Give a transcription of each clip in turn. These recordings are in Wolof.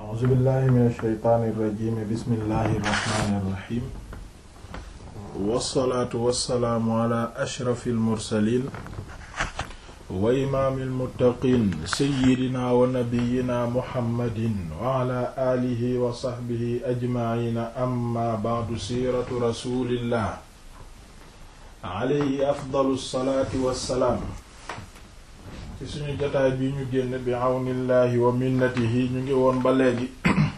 a'uuzu billahi min ash-shaytaani irrajim bismillahi irrahmani irrahim wassalaatu wassalaamu ala ashrafi almursalin wa imaami almuttaqin sayyidina wa nabiyina muhammadin wa ala alihi wa sahbihi ajmaciina amma ba'du siiratu rasulillah alayhi afdalu salaati wassalaam ci suñu jotaay bi ñu génn bi awnillahi wa minnatihi ñu ngi woon ba léegi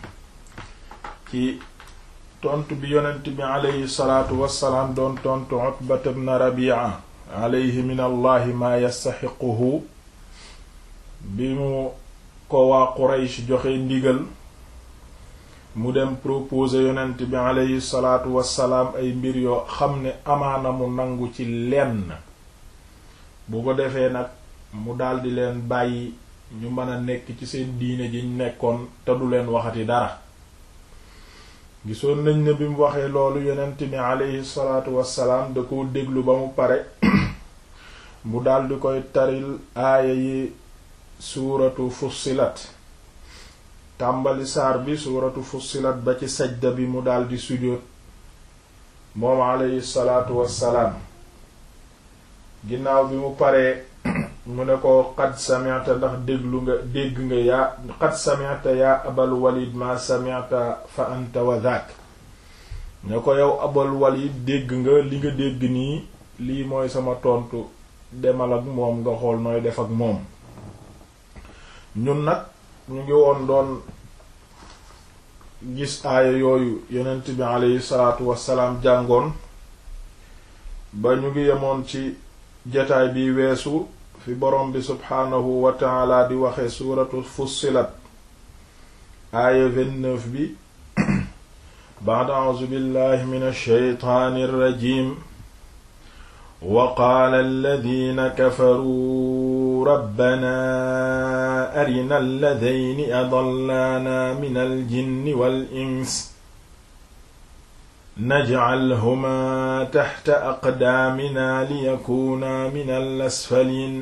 ci tontu bi yonent bi alayhi salaatu wassalaam doon tontu Utbata ibn Rabi'a alayhi min allahi maa yastaxiquhu bi mu ko waa Quraysh joxe ndigal mu dem proposer yonent bi alayhi salaatu wassalaam ay mbir yoo xam ne amaana mu nangu ci lenn bu ko defee nag mu daldi leen bàyyi ñu mën a nekk ci seen diine ji ñu nekkoon te du leen waxati dara gisoon nañ ne bi mu waxee loolu yonent bi aleyhi salaatu wassalaam da ko déglu ba mu pare mu daldi koy taril aaya yi suuratu fussilat tàmbali saar bi suuratu fussilat ba ci sajda bi mu daldi sujjóot moom aleyhi salaatu wassalaam ginnaaw bi mu paree mu ne ko qad sami'ta ndax déglu nga dégg nga yaa qad sami'ta yaa abal walid ma sami'ta fa anta wa dhak ne ko yow abal walid dégg nga li nga dégg nii lii mooy sama tontu demal ak moom nga xool nooy def ak moom ñun nag ñu ngi woon doon gis aaya yooyu yonent bi aleyhi salaatu wassalaam jàngoon ba ñu ngi yemoon ci jataay bi weesu fi borom bi subhaanahu wa taala di waxe suuratu fussilat aaya 29 bi ba'da a'uuzu billahi min ash-shaytaani ar-rajiim wa qaala alladhiina kafaruu rabbanaa arinaa alladhayni adallaanaa min al-jinni wal-insi najcalhumaa taxta aqdaaminaa liyakuunaa min al-asfaliin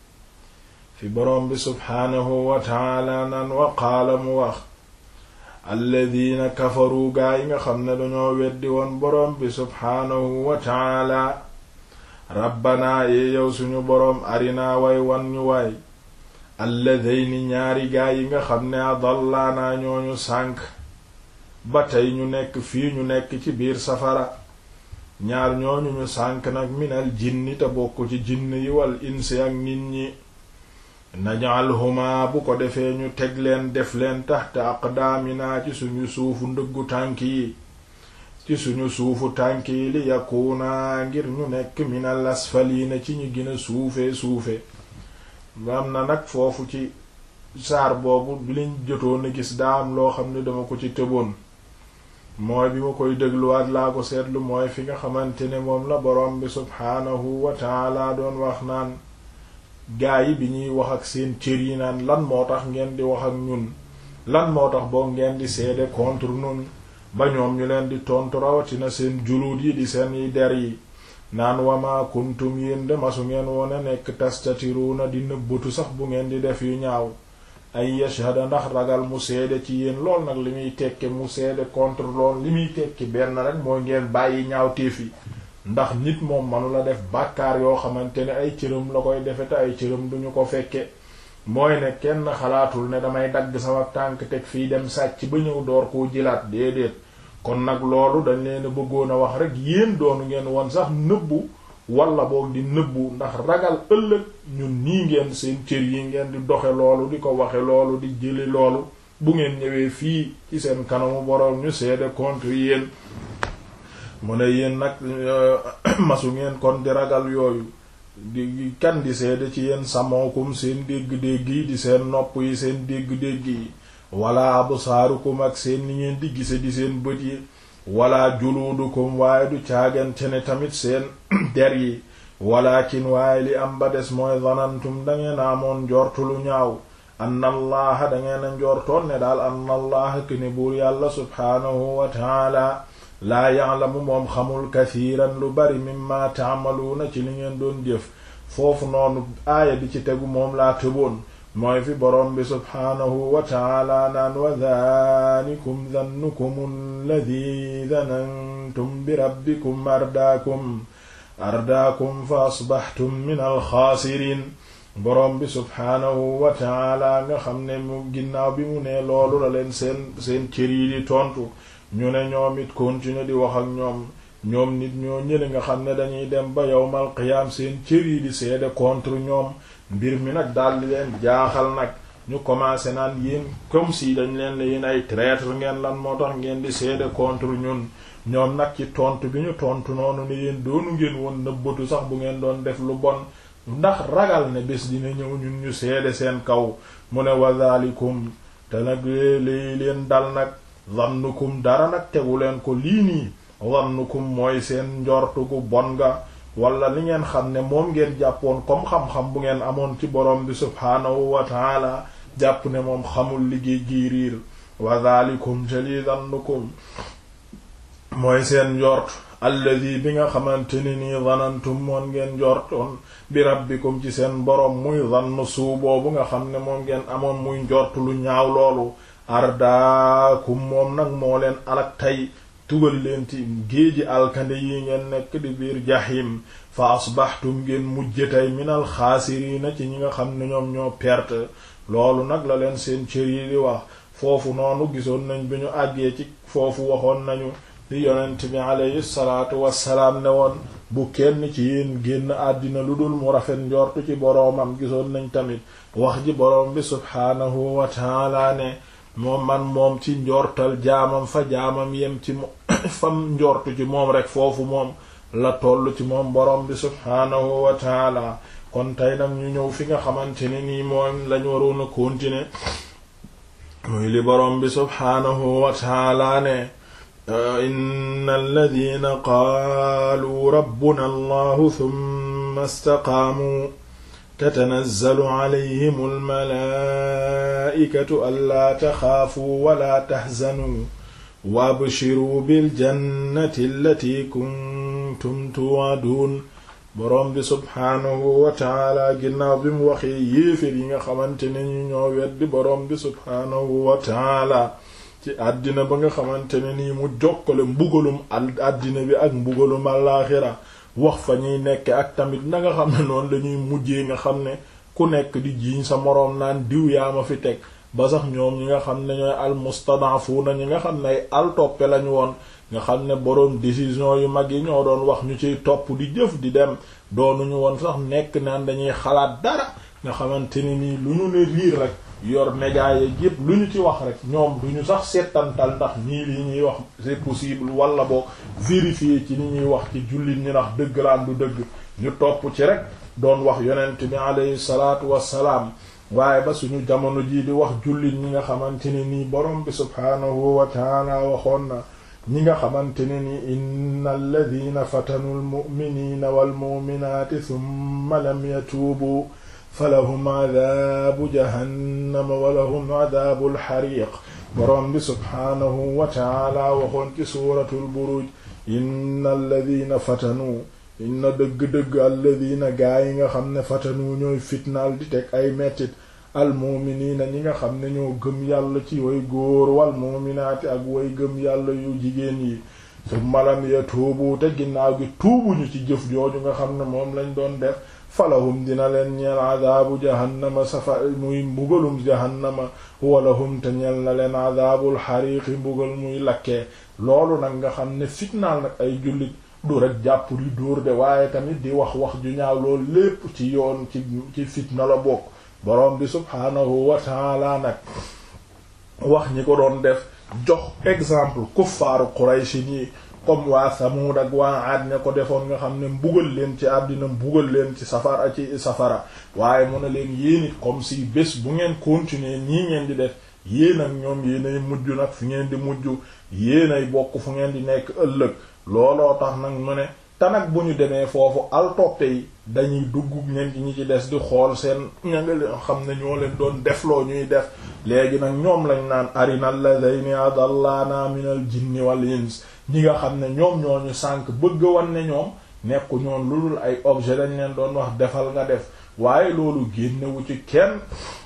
fi boroom bi subxaanahu wa taala naan wa qaala mu wax alladiina kafaru gaa yi nga xam ne dañoo weddi woon boroom bi subxaanahu wa taala rabbanaa yee yow suñu boroom arinaa way wan ñu waay alladayni ñaari gaa yi nga xam ne adallaanaa ñooñu sànk ba tey ñu nekk fii ñu nekk ci biir safara ñaar ñooñu ñu sànk nag minal jinni te bokk ci jinn yi wal insi ak nit ñi naj'alhuma bu ko defee ñu teg leen def leen taxta aqdaamina ci suñu suufu ndëggu tànk yi ci suñu suufu tànk yi li yakuuna ngir ñu nekk minal asfaliina ci ñu gën a suufee suufe am na nag foofu ci saar boobu bi liñ jotoon a gis daa am loo xam ne dama ko ci tëboon mooy bi ma koy dégluwaat laa ko seetlu mooy fi nga xamante ne moom la borom bi subhaanahu wa taala doon wax naan gaa yi bi ñuy wax ak seen cër yi naan lan moo tax ngeen di wax ak ñun lan moo tax boo ngeen di seede contre ñun ba ñoom ñu leen di tontu rawatina seen juluut yi di seen yi der yi naan wama kuntum yéen de masu ngeen woone nekk tastatiruna di nëbbatu sax bu ngeen di def yu ñaaw ay yashhada ndax ragal mu seede ci yéen lool nag li muy tekke mu seede contre lool li muy tekki benn rek mooy ngeen bàyyi ñaaw téef yi ndax nit moom manu la def bàkkaar yoo xamante ne ay cëram la koy defe te ay cëram duñu ko fekke mooy ne kenn xalaatul ne damay dagg sama tànk teg fii dem sàcc ba ñëw door koo jilaat déedéet kon nag loolu dañ leen a bëggoon a wax rek yéen doonu ngeen woon sax nëbbu wala boog di nëbbu ndax ragal ëllëg ñun nii ngeen seen cër yi ngeen di doxe loolu di ko waxe loolu di jëli loolu bu ngeen ñëwee fii ci seen kanamu boroom ñu seede contre yéen mu ne yéen nag masu ngeen kon di ragal yooyu di kan di seede ci yéen samookum seen dégg-dégg yi di seen nopp yi seen dégg-dégg yi wala absaarukum ak seen ni ngeen di gise di seen bët yi wala juluudukum waaye du caagante ne tamit seen der yi walakin waaye li am ba des mooy zanantum dangeen amoon njortu lu ñaaw anna allaha dangeen a njortoon ne daal anna allaha kene buur yàlla subhaanahu wa taala laa ya'lamu moom xamul kathiran lu bari mimma ta'maluuna ci li ngeen doon jëf foofu noonu aaya bi ci tegu moom laa tëboon mooy fi boroom bi subhaanahu wa taala naan wa daalikum dannukum alladi danantum bi rabbikum ardaakum ardaakum fa asbaxtum min alxaasiriin boroom bi subhaanahu wa taala nga xam ne mu ginnaaw bi mu ne loolu la leen seen seen cër yi di tontu ñu ne ñoom it continuer di wax ak ñoom ñoom nit ñoo ñële nga xam ne dañuy dem ba yowmal qiyaam seen cër yi di seede contre ñoom mbir mi nag daldi leen jaaxal nag ñu commencé naan yéen comme si dañ leen ne yéen ay traître ngeen lan moo tax ngeen di seede contre ñun ñoom nag ci tontu bi ñu tontu noonu ne yéen doonu ngeen woon nëbbatu sax bu ngeen doon def lu bon ndax ragal ne bés dina ñëw ñun ñu seede seen kaw mu ne wa dhalikum te nag lii leen dal nag zannukum dara nag tegu leen ko lii nii zannukum mooy seen njortu gu bon nga wala li ngeen xam ne moom ngeen jàppoon comme xam-xam bu ngeen amoon ci borom bi subhaanahu wa taala jàpp ne moom xamul liggéey gii riir wa dhalikum te lii zannukum mooy seen njort alladi bi nga xamante ne nii zanantum moon ngeen njortoon bi rabbikum ci seen boroom muy zann suu boobu nga xam ne moom ngeen amoon muy njort lu ñaaw loolu ardaakum moom nag moo leen alak tey tugal leen ci géeji alkande yi ngeen nekk di biir jahim fa asbaxtum ngeen mujje tey minal xaasiriina ci ñi nga xam ne ñoom ñoo perte loolu nag la leen seen cër yi di wax foofu noonu gisoon nañ bi ñu àggee ci foofu waxoon nañu li yonent bi alayhi salaatu wassalaam ne woon bu kenn ci yéen génn àddina lu dul mu rafet njortu ci boroomam gisoon nañ tamit wax ji boroom bi subhaanahu wa taala ne moom man moom ci njortal jaamam fa jaamam yem ci fam njortu ci moom rek foofu moom la toll ci moom boroom bi subhaanahu wa taala kon tey nag ñu ñëw fi nga xamante ne nii moom lañ waroon a continuer muy li boroom bi subhaanahu wa taala ne inna alladina qaaluu rabbuna allahu thumma istaqaamuu tatanazzalu alayhim almalaa'ikatu allaa taxaafuu walaa taxzanuu wabshiruu biljannati allati kuntum tuwa'duun boroom bi subhaanahu wa taala ginnaaw bi mu waxee yéefér yi nga xamante ne ñu ñoo weddi boroom bi subhaanahu wa taala ci àddina ba nga xamante ne nii mu jokkale mbugalum àddina bi ak mbugalum àllaaxira wax fa ñuy nekk ak tamit na nga xam ne noonu lañuy mujjee nga xam ne ku nekk di jiiñ sa moroom naan diw yaa ma fi teg ba sax ñoom ñi nga xam ne ñooy almustadafuna ñi nga xam ne ay altoppe lañu woon nga xam ne boroom décision yu mag yi ñoo doon wax ñu ciy topp di jëf di dem doonuñu woon sax nekk naan dañuy xalaat dara nga xamante ne nii lu ñu ne riir rek yor média yeeg yépp lu ñu ci wax rek ñoom du ñu sax seetantal ndax nii li ñuy wax c'est possible wala boo vérifier ci ni ñuy wax ci jullit ñi ndax dëgg laan du dëgg ñu topp ci rek doon wax yonent bi alayhi salaatu wassalaam waaye ba suñu jamono jii di wax jullit ñi nga xamante ne nii borom bi subhaanahu wa taala waxoon na ñi nga xamante ne ni inna alladina fatanu almu'minina walmu'minaati thumma lam yatuubu falahum adaabu jahannama walahum adaabu alxariq boroom bi subhaanahu wa taala waxoon ci suuratul buruj inna alladina fatanu inna dëgg-dëgg alladina gaa yi nga xam ne fatanu ñooy fitnaal di teg ay mettit almuuminiina ñi nga xam ne ñoo gëm yàlla ci way góor walmuuminaati ak way gëm yàlla yu jigéen yi summa lam yatuubu te ginnaaw gi tuubuñu ci jëf jooju nga xam ne moom lañ doon def falahum dina leen ñeel adaabu jahannama safa muy mbugalum jahannama walahum te ñeel na leen adaabul xariiqi mbugal muy lakkee loolu nag nga xam ne fitnaal nag ay jullit du rek jàpp di dóor de waaye tamit di wax wax ju ñaaw loolu lépp ci yoon ci ci fitna la bokk boroom bi subhaanahu wa taala nag wax ñi ko doon def jox exemple kuffaaru Quraysh yi comme waa Samuud ak waa Aad ña ko defoon nga xam ne mbugal leen ci àddina mbugal leen ci safara ci safara waaye mu ne leen yéen it comme si bés bu ngeen continuer nii ngeen di def yéen ak ñoom yéenay mujj nag fi ngeen di mujj yéenay bokk fu ngeen di nekk ëllëg looloo tax nag mu ne te nag bu ñu demee foofu altoppe yi dañuy dugg ñen ci ñi ci des di xool seen ña nga leen xam ne ñoo leen doon defloo ñuy def léegi nag ñoom lañ naan arina alladhayni adallana min al jinni wal ins ñi nga xam ne ñoom ñooñu sànk bëgg wan ne ñoom nekku ñoon lu dul ay objet lañ leen doon wax defal nga def waaye loolu génnewu ci kenn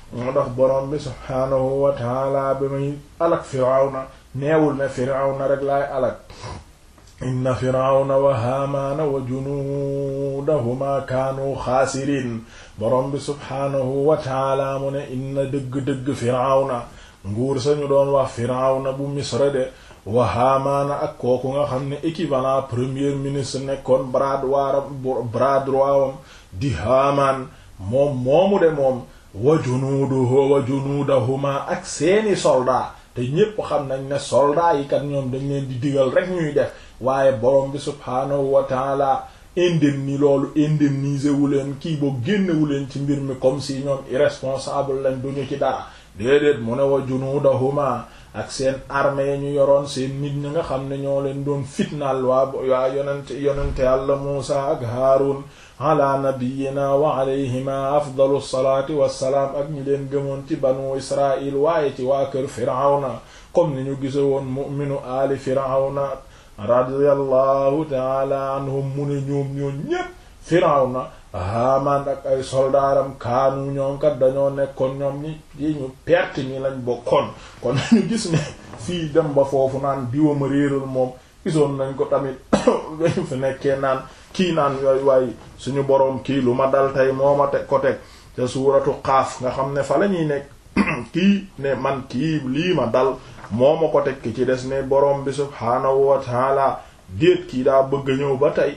moo tax borom bi subhaanahu wa taala ba muy alak firawna neewul ne firawna rek laay alak inna firawna wa haamaana wa junuudahuma kaanu xaasiriin borom bi subhaanahu wa taala mu ne inna dëgg-dëgg firawna nguur sañu doon wax firawna bu misra de wa haamaana ak kooku nga xam ne équivalent premier ministre nekkoon bras droit bras droit wam di haamaan moom moomu de moom wa junuuduhu wa junuudahuma ak seeni soldat te ñépp xam nañ ne soldat yi kat ñoom dañ leen di digal rek ñuy def waaye borom bi subhaanahu wa taala indemni loolu indemniser wu leen kii boo génnewu leen ci mbir mi comme si ñoom irresponsable lañ duñu ci dara déedéet mu ne wa junuudahuma ak seen armée ñu yoroon seen nit ñi nga xam ne ñoo leen doon fitnaal waa waa yonente yonente yàlla Muusa ak Haarun ala nabiyina wa alayhima afdalu salaati wassalaam ak ñi leen gëmoon ci banu Israil waaye ci waa kër Firawna comme ni ñu gise woon mu'minu aali Firawna radiyallahu taala anhum mu ne ñoom ñoom ñépp Firawna Haamaan ak ay soldaaram kaanu ñoom kat dañoo nekkoon ñoom ñi yi ñu perte ñi lañ bokkoon kon ñu gis ne fii dem ba foofu naan diwama réeral moom gisoon nañ ko tamit dañu fi nekkee naan kii naan yooyu waaye suñu boroom kii lu ma dal tey moo ma teg ko teg te suuratu xaaf nga xam ne fa la ñuy nekk kii ne man kii lii ma dal moo ma ko teg ki ci des ne boroom bi subhaanahu wa taala déet kii daa bëgg ñëw ba tey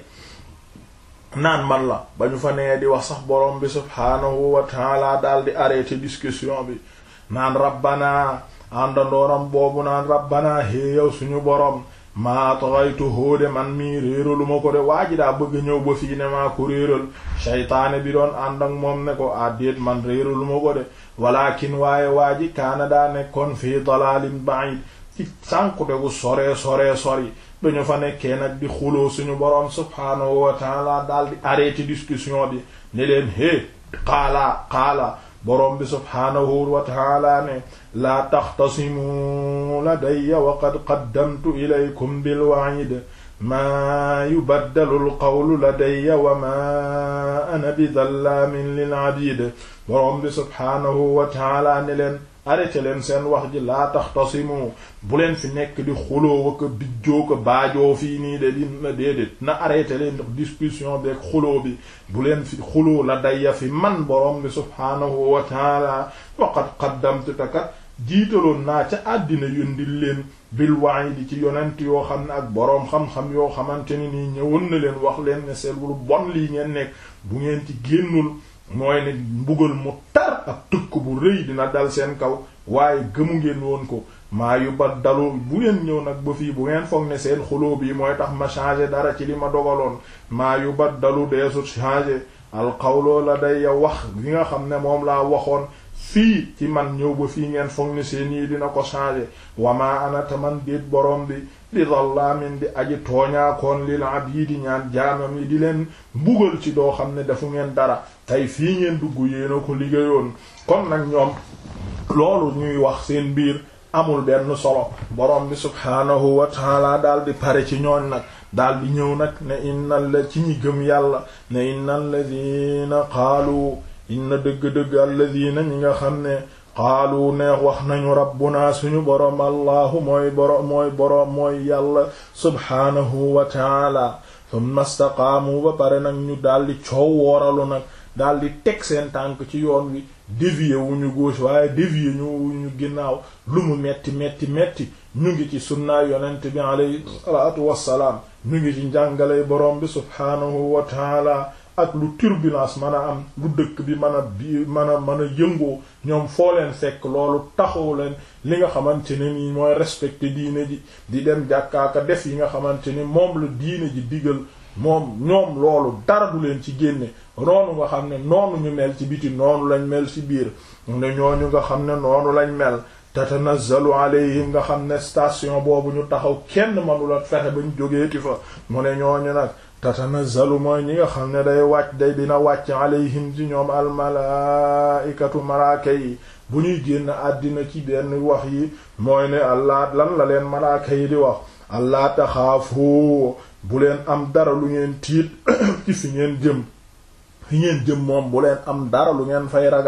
naan man la ba ñu fa nee di wax sax borom bi subhaanahu wa taala daal di arrêté discussion bi naan rabbana àndandooram boobu naan rabbana hé yow suñu borom maa taxaytu hóode man mii réeralu ma ko de waa ji daa bëgg ñëw ba fii ne maa ko réeral shaytaane bi doon ànd ak moom ne ko àddeet man réeralu ma ko de walakin waaye waa ji kaana daa nekkoon fii dalalin ba'id ci sànkute gu soree soree sori dañu fa nekkee nag di xuloo suñu boroom subhaanahu wa taala daal di arrêté discussion bi ne leen hé xaalaa xaala boroom bi subhaanahu wa taala ne laa taxtasimu ladayya wa qad qaddamtu ilaykum bilwa'id maa yubaddalu alqawlu ladayya wa maa ana bidallaamin lil abid boroom bi subhaanahu wa taala ne leen arrêté leen seen wax ji laa taxtasimu bu leen fi nekk di xuloo waka bijjoo ko baajoo fii nii de di na déedéet na arrêté leen ndax discussion beeg xuloo bi bu leen fi xuloo la dayya fi man borom bi subhaanahu wa taala waqad qaddamtu takat jiitaloon naa ca àddina yundil leen bil wa'idi ci yonent yoo xam ne ak boroom xam-xam yoo xamante ne nii ñëwoon na leen wax leen ne seen lu bon lii ngeen nekk bu ngeen ci génnul mooy ne mbugal mu tar ak tëkk bu rëy dina dal seen kaw waaye gëmu ngeen woon ko maa yu ba dalu bu ngeen ñëw nag ba fii bu ngeen foog ne seen xuloo bi mooy tax ma changer dara ci li ma dogaloon maa yu ba dalu deesut changer alxawloo la day wax li nga xam ne moom laa waxoon fii ci man ñëw ba fii ngeen foog ne seen yi dina ko changer wamaa anata man déet borom bi di zallaamin di aji tooñaakoon lil abidi ñaan jaamam yi di leen mbugal ci doo xam ne dafu ngeen dara tey fii ngeen dugg yéena ko liggéeyoon kon nag ñoom loolu ñuy wax seen biir amul benn solo borom bi subhaanahu wa taala daal di pare ci ñooñ nag daal di ñëw nag ne innal la ci ñi gëm yàlla ne innal ladina qaalu inna dëgg-dëgg alladina ñi nga xam ne qaalu neex wax nañu rabbuna suñu boroom allahu mooy boroom mooy boroom mooy yàlla subhaanahu wa taala thumma staqaamu ba pare nag ñu daldi coow wooralu nag daldi teg seen tànk ci yoon wi dévier wu ñu gauche waaye dévier ñu wu ñu ginnaaw lu mu metti metti metti ñu ngi ci sunnaay yonent bi alayhi salaatu wassalaam ñu ngi ci njàngaley boroom bi subhaanahu wa taala ak lu turbulence mën a am lu dëkk bi mën a bi mën a mën a yëngoo ñoom foo leen fekk loolu taxaw leen li nga xamante ne nii mooy respecté diine ji di dem jàkkaaka def yi nga xamante ni moom la diine ji digal moom ñoom loolu dara du leen ci génne noonu nga xam ne noonu ñu mel ci biti noonu lañ mel ci biir ne ñooñu nga xam ne noonu lañ mel tatanazzalu alayhim nga xam ne station boobu ñu taxaw kenn mënula fexe bañ jógeeti fa mu ne ñooñu nag tatanazzalu mooy ñi nga xam ne day wàcc day dina wàcc alayhim ci ñoom almalaaikatu malaaka yi bu ñuy génn àddina ci benn wax yi mooy ne allah lan la leen malaaka yi di wax allah taxaafu bu leen am dara lu ngeen tiit ci fi ngeen jëm fi ngeen jëm moom bu leen am dara lu ngeen fay ragal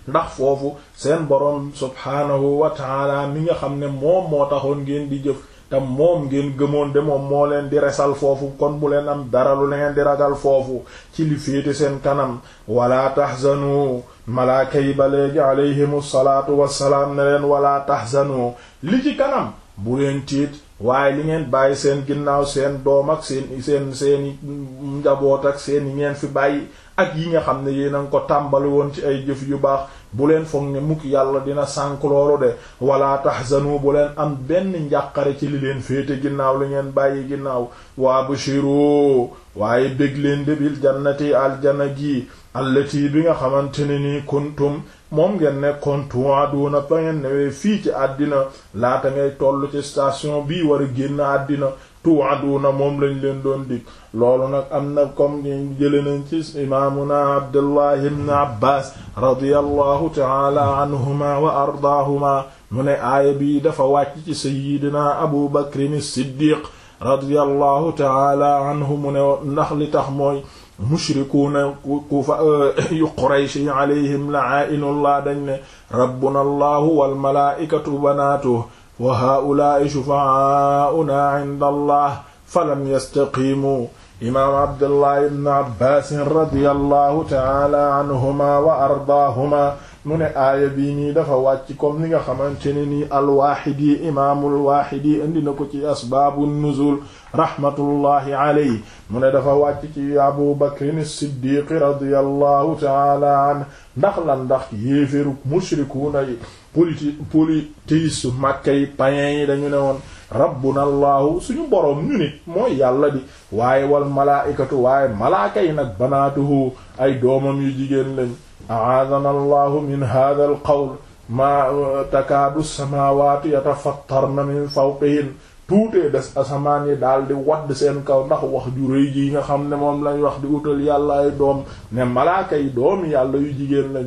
ndax foofu seen boroom subhaanahu wa taala mi nga xam ne moom moo taxoon ngeen di jëf te moom ngeen gëmoon de moom moo leen di resal foofu kon bu leen am dara lu leen di ragal foofu ci li féete seen kanam wala tahzanu malaaka yi ba léegi alayhimu salaatu wassalaam ne leen wala tahzanu li ci kanam bu leen tiit waaye li ngeen bàyyi seen ginnaaw seen doom ak seen seen seeni njaboot ak seen yi ngeen fi bàyyi ak yi nga xam ne yéen a ngi ko tàmbali woon ci ay jëf yu baax bu leen foog ne mukk yàlla dina sànk loolu de wala tahzanu bu leen am benn njàqare ci li leen féete ginnaaw li ngeen bàyyi ginnaaw waa bushiru waaye bég leen de bil jannati aljana gi allati bi nga xamante ne nii kuntum moom ngeen nekkoon tuwaaduna ba ngeen newee fii ci àddina laata ngay toll ci station bii war a génn àddina tuwaaduna moom lañ leen doon dig loolu nag am na comme ni jële nañ ci imaamuna abdullah ibn abbas radiyallahu taala anhuma wa ardaahuma mu ne aaya bii dafa wàcc ci sayyidina abu bakrin siddiq radiyallahu taala anhu mu ne ndax li tax mooy mushrikuuna ku fa yu quraysh yi alayhim la'aa'inullah dañ ne rabbuna allahu wal malaa'ikatu banaatuhu wa haa'ulaa'i shufaa'aa'unaa 'inda allah falam yastaqiimu imaam abdullah ibn abbas radiyallahu ta'ala anhuma wa ardaahuma mu ne aaya bii nii dafa wàcc comme ni nga xamante ne nii alwaaxidi imaamul waaxidi indi na ko ci asbaabu nuzul rahmatullahi alayhi mu ne dafa wàcc ci abu bakrin siddiq radiyallahu taala an ndax lan ndax yéeféru mushrikuuna yi politi polythéistes màkka yi païens yi dañu ne woon rabbuna allahu suñu boroom ñu nit mooy yàlla di waaye wal malaaikatu waaye malaaka yi nag banaatuhu ay doomam yu jigéen lañ aadana allahu min hada al qawl maa takaadu samaawaatu yatafattarna min fawqihin tuutee des asamaan yi daal di wadd seen kaw ndax wax ju rëy ji nga xam ne moom lañ wax di utal yàlla ay doom ne malaaka yi doomi yàlla yu jigéen lañ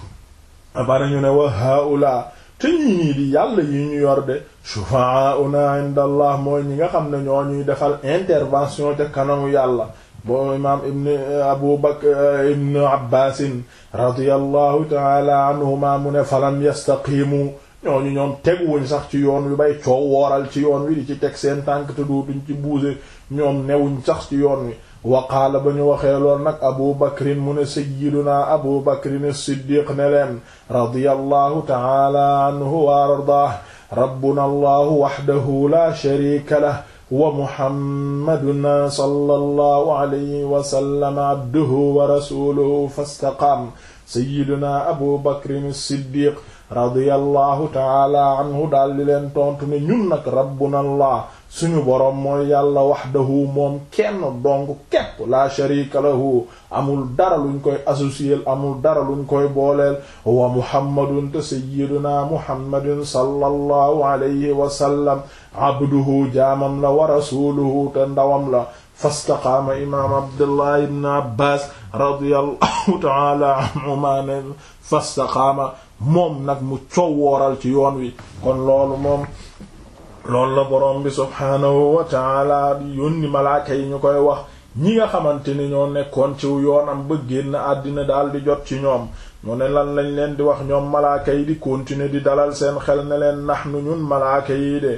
abara ñu ne wa haula te ñii nii di yàlla yi ñu yor de shufaa'una inda allah mooy ñi nga xam ne ñoo ñuy defal intervention ca kanamu yàlla boo imaam ibn abu bakr ibn abbasin radiyallahu taala anhuma mu ne falam yastaqimu ñooñu ñoom teguwuñ sax ci yoon wi bay coow wooral ci yoon wi di ci teg seen tànk te dootuñ ci buuse ñoom newuñ sax ci yoon wi wa qaala ba ñu waxee lool nag abu bakrin mu ne sayyiduna abu bakrin siddiq ne leen radiyallahu taala anhu wa ardaah rabbuna allahu wahdahu la sharika lah wa muhammadun sallallahu alayhi wa sallam abduhu wa rasuluhu fastaqaam sayyiduna abu bakrin siddiq radiyallahu taala anhu daal di leen tontu ne ñun nag rabbuna allah suñu boroom mooy yàlla wahdahu moom kenn dong képp la sharika lahu amul dara luñ koy associer amul dara luñ koy booleel wa muhammadun te sayyiduna muhammadun sallallahu alayhi wa sallam abduhu jaamam la wa rasuluhu te ndawam la fastaqaama imaam abdullah ibn abbas radiyallahu taala anhuma ne fastaqaama moom nag mu coowooral ci yoon wi kon loolu moom loolu la boroom bi subhaanahu wa taala yónni malaaka yi ñu koy wax ñi nga xamante ni ñoo nekkoon ci yoonam ba génn àddina daal di jot ci ñoom mu ne lan lañ leen di wax ñoom malaaka yi di continuer di dalal seen xel ne leen nahnu ñun malaaka yi de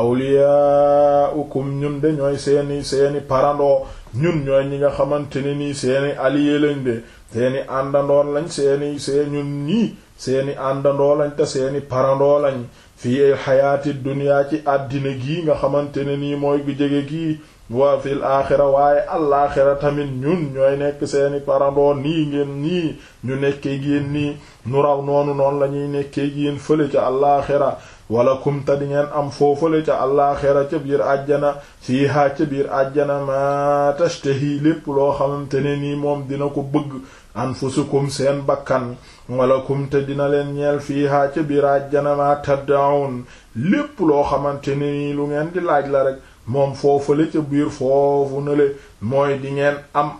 awliyaa'ukum ñun de ñooy seeni seeni parandoo ñun ñooy ñi nga xamante ne nii seeni alliés lañ de seeni àndandoon lañ seeni seen ñun nii seeni àndandoo lañ te seeni parandoo lañ fii ay xayaati duniyaa ci àddina gii nga xamante ne nii mooy gu jege gii wa fil aaxira waaye alaaxira tamit ñun ñooy nekk seeni parandoo nii ngeen nii ñu nekkee géen nii nu raw noonu noonu la ñuy nekkee géen fële ca alaaxira wala kumta di ngeen am foofale ca alaaxira ca biir àjjana fiihaa ca biir àjjana ma tashtahi lépp loo xamante ne nii moom dina ko bëgg anfusukum seen bakkan wala kumte dina leen ñeel fiihaa ca biir àjjana ma taddaun lépp loo xamante ne nii lu ngeen di laaj la rek moom foofale ca biir foofu na le mooy di ngeen am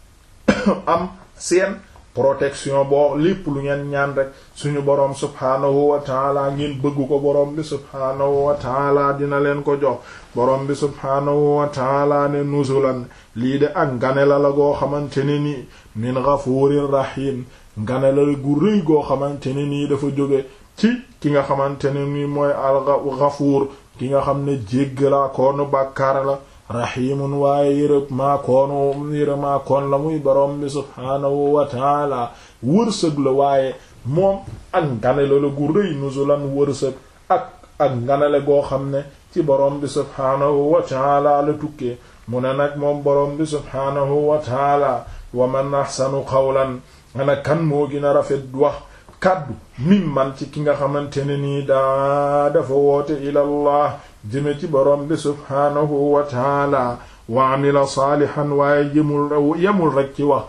am seen protection boo lépp lu ngeen ñaan rek suñu boroom subhaanahu wa taala ngeen bëgg ko boroom bi subhaanahu wa taala dina leen ko jox boroom bi subhaanahu wa taala ne nuzulan lii de ak ngane la la goo xamante ne ni min ghafurir rahim nganale gu rëy goo xamante ne nii dafa jóge ci ki nga xamante ne nii mooy al-Ghafuur ki nga xam ne jéggalaa koonu bàkkaar la rahimun waaye yërëb maakoonu yërë maakoon la muy borom bi subhaanahu wa taala wërsëg la waaye moom ak nganale la gu rëy nuzulan wërsëg ak ak nganale goo xam ne ci borom bi subhaanahu wa taala la tukkee mu ne nag moom borom bi subhaanahu wa taala wa man ahsanu qawlan ana kan moo gën a rafet wax kàddu mimman ci ki nga xamante ne nii daa dafa woote ilallah jëme ci borom bi subhaanahu wa taala wa amila saalihan waaye yemul yemul rek ci wax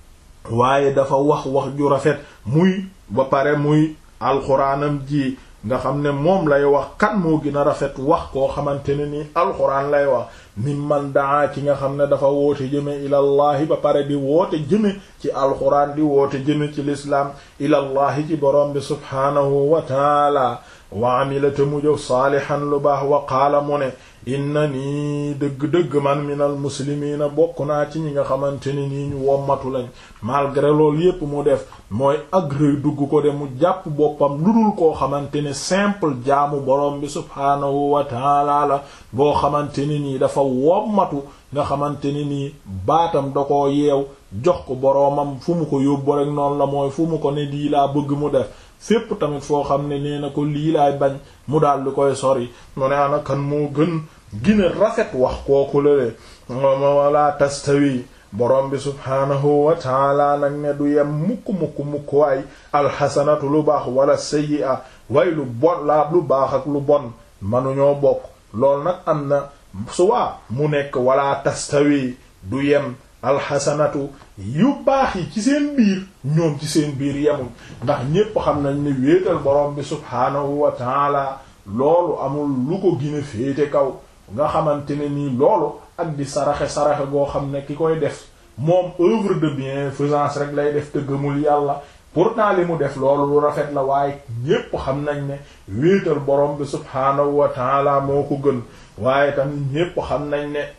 waaye dafa wax wax ju rafet muy ba pare muy alxuraanam ji nga xam ne moom lay wax kan moo gën a rafet wax koo xamante ne nii alxuraan lay wax mi man daa ki nga xam ne dafa woote jëme ilallahi ba pare di woote jëme ci alxuraan di woote jëme ci lislaam ilallahi ci borom bi subhaanahu wa taala wa amila te mu jëf saalihan lu baax wa qaala mu ne inna nii dëgg-dëgg man minal muslimiina bokk naa ci ñi nga xamante ne nii ñu wommatu lañ malgré loolu yépp mu def mooy agré dugg ko de mu jàpp boppam lu dul koo xamante ne simple jaamu borom bi subhaanahu wa taala la boo xamante ne nii dafa wommatu nga xamante ne nii baatam da koo yeew jox ko boroomam fu mu ko yóbbu rek noonu la mooy fu mu ko ne lii laa bëgg mu def fépp tamit foo xam ne nee na ko lii laay bañ mu daal di koy sori mu ne ana kan moo gën gina rafet wax kooku lale mooma wala tastawi borom bi subhaanahu wa taala nag ne du yem mukk mukk mukk waay alxasanatu lu baax wala sayyi'a way lu bon laa lu baax ak lu bon manuñoo bokk loolu nag am na suwaa mu nekk wala tastawi du yem alxasanatu yu baax yi ci seen biir ñoom ci seen biir yemuñ ndax ñépp xam nañ ne wéetal borom bi subhaanahu wa taala loolu amul lu ko gën a féete kaw nga xamante ne nii loolu ak di saraxe saraxe goo xam ne ki koy def moom œuvre de bienfaisance rek lay def te gëmul yàlla pourtant li mu def loolu lu rafet la waaye ñépp xam nañ ne wéetal borom bi subhaanahu wa taala moo ko gën waaye tamit ñépp xam nañ ne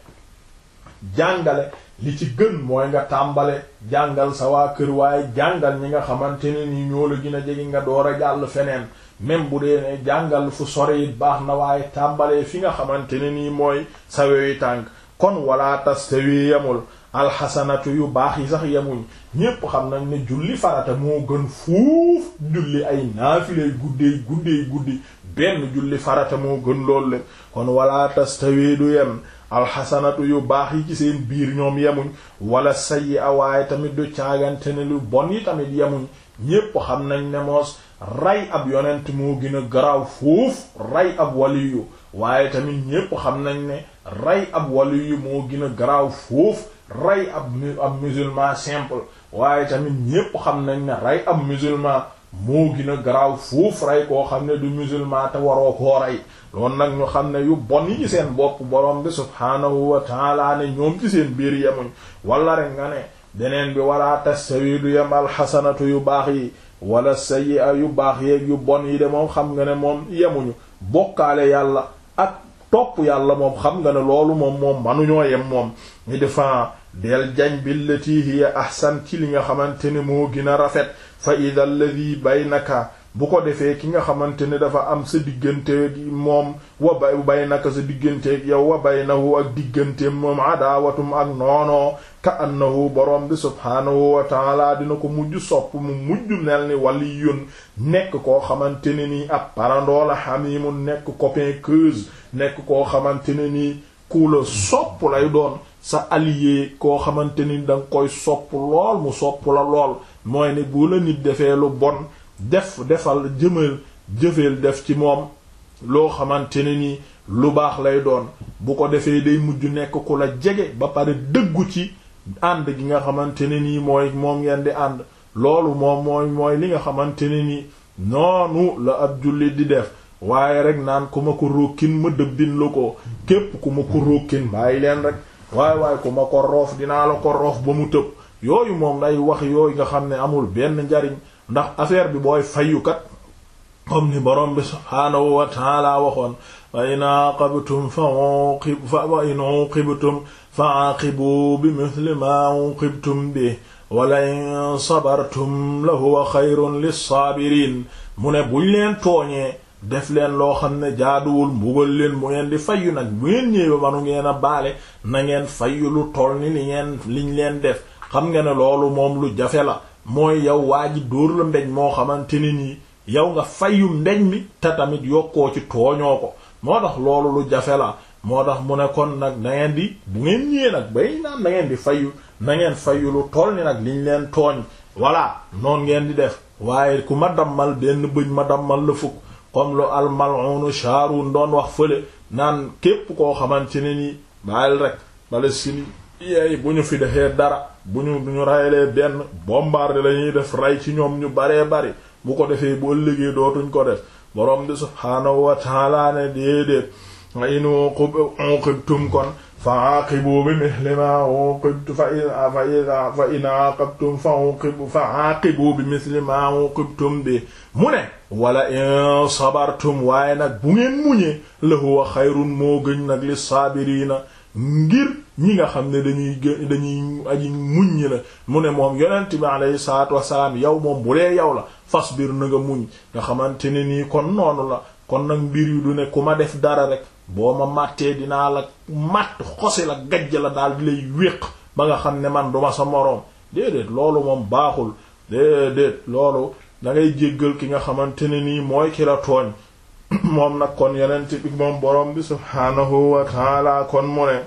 jàngale li ci gën mooy nga tàmbale jàngal sa waa kër waaye jàngal ñi nga xamante ne ni ñoo la gën a jege nga door a jàll feneen même bu dee ne jàngal fu sore it baax na waaye tàmbalee fi nga xamante ne nii mooy sa wewi tànk kon wala tastawi yemul alxasanatu yu baax yi sax yemuñ ñépp xam nañ ne julli farata moo gën fuuf julli ay naafilay guddey guddey guddi benn julli farata moo gën loolu le kon wala tastawi du yem alxasanatu yu baax yi ci seen biir ñoom yemuñ wala sayyi a waaye tamit du caagante ne lu bon yi tamit yemuñ ñépp xam nañ ne moos rey ab yonent moo gën a garaaw foofu rey ab waliyu waaye tamit ñépp xam nañ ne rey ab waliyu moo gën a garaaw foofu rey ab ab musulman simple waaye tamit ñépp xam nañ ne rey ab musulman moo gën a garaaw foofu rey koo xam ne du musulman te waroo koo rey loolu nag ñu xam ne yu bon yi ci seen bopp borom bi subhaanahu wa taala ne ñoom ci seen biir yemuñ wala rek nga ne deneen bi wala tastawi du yem alxasanatu yu baax yi wala sayyi'a yu baax yeeg yu bon yi de moom xam nga ne moom yemuñu bokkaale yàlla ak topp yàlla moom xam nga ne loolu moom moom manuñoo yem moom ñu defaa del jañ billati hiya ahsan ci li nga xamante ne moo gën a rafet fa ida alladi baynaka bu ko defee ki nga xamante ne dafa am sa digganteeg moom wa bay baynaka sa digganteeg yow wa baynahu ak digganteem moom adaawatum ak noonoo ka annahu borom bi subhaanahu wa taala dina ko mujj sopp mu mujj mel ni waliyun nekk koo xamante ne nii ab parandoola hamimun nekk copain keuse nekk koo xamante ne nii ku la sopp lay doon sa allié koo xamante ni danga koy sopp lool mu sopp la lool mooy ne bu la nit defee lu bon def defal jëmal jëfeel def ci moom loo xamante ne ni lu baax lay doon bu ko defee day mujj nekk ku la jege ba pare dëggu ci ànd gi nga xamante ne nii mooy moom ngeen di ànd loolu moom mooy mooy li nga xamante ne ni noonu la ab jullit di def waaye rek naan ku ma ko rókkin ma dëbbin la ko képp ku ma ko rókkin bàyyi leen rek waaye waaye ku ma ko roof dinaa la ko roof ba mu tëb yooyu moom day wax yooyu nga xam ne amul benn njariñ ndax affaire bi booy fayukat comme ni borom bi subhaanahu wa taala waxoon wa in aqabtum fa uqib fa wa in uqibtum fa aqibu bi mithli ma uqibtum bi wala in sabartum la huwa xayrun lissaabiriin mu ne buñ leen tooñee def leen loo xam ne jaaduwul mbugal leen bu ngeen di fayyu nag bu ngeen ñëwee manu ngeen a baale na ngeen fayyu lu toll ni li ngeen liñ leen def xam nga ne loolu moom lu jafe la mooy yow waa ji dóor la mbeñ moo xamante ni nii yow nga fayyu mbeñ mi te tamit yokkoo ci tooñoo ko moo tax loolu lu jafe la moo tax mu ne kon nag na ngeen di bu ngeen ñëwee nag bay naan na ngeen di fayyu na ngeen fayyu lu toll ni nag liñ leen tooñ voilà noon ngeen di def waaye ku ma dammal benn bëñ ma dammal la fukk comme lu almal'unu Shaarun doon wax fële naan képp koo xamante ne nii bàyyil rek Palestine yeey bu ñu fi defee dara bu ñu ñu raylee benn bombarde la ñuy def rey ci ñoom ñu baree bari bu ko defee bu ëllëgee dootuñ ko def borom bi subhaanahu wa ta'ala ne déedéet wa in uqibtum kon fa aqibu bi mithli ma uqibtum fa fa in aqabtum fa uqibu fa aqibu bi mithli ma uqibtum bi mu ne wala in sabartum waaye nag bu ngeen muñee la huwa xayrun moo gën nag li saabiriina ngir ñi nga xam ne dañuy gë dañuy aji muñ ñi la mu ne moom yonent bi alayhi salaatu wasalaam yow moom bu dee yow la fasbir na nga muñ nga xamante ne nii kon noonu la kon nag mbir yu du ne ku ma def dara rek boo ma màttee dinaa la màtt xosi la gajj la daal di lay wéq ba nga xam ne man duma sa moroom déedéet loolu moom baaxul déedéet loolu da ngay jéggal ki nga xamante ne nii mooy ki la tooñ moom nag kon yonent bi moom borom bi subhaanahu wa taala kon mu ne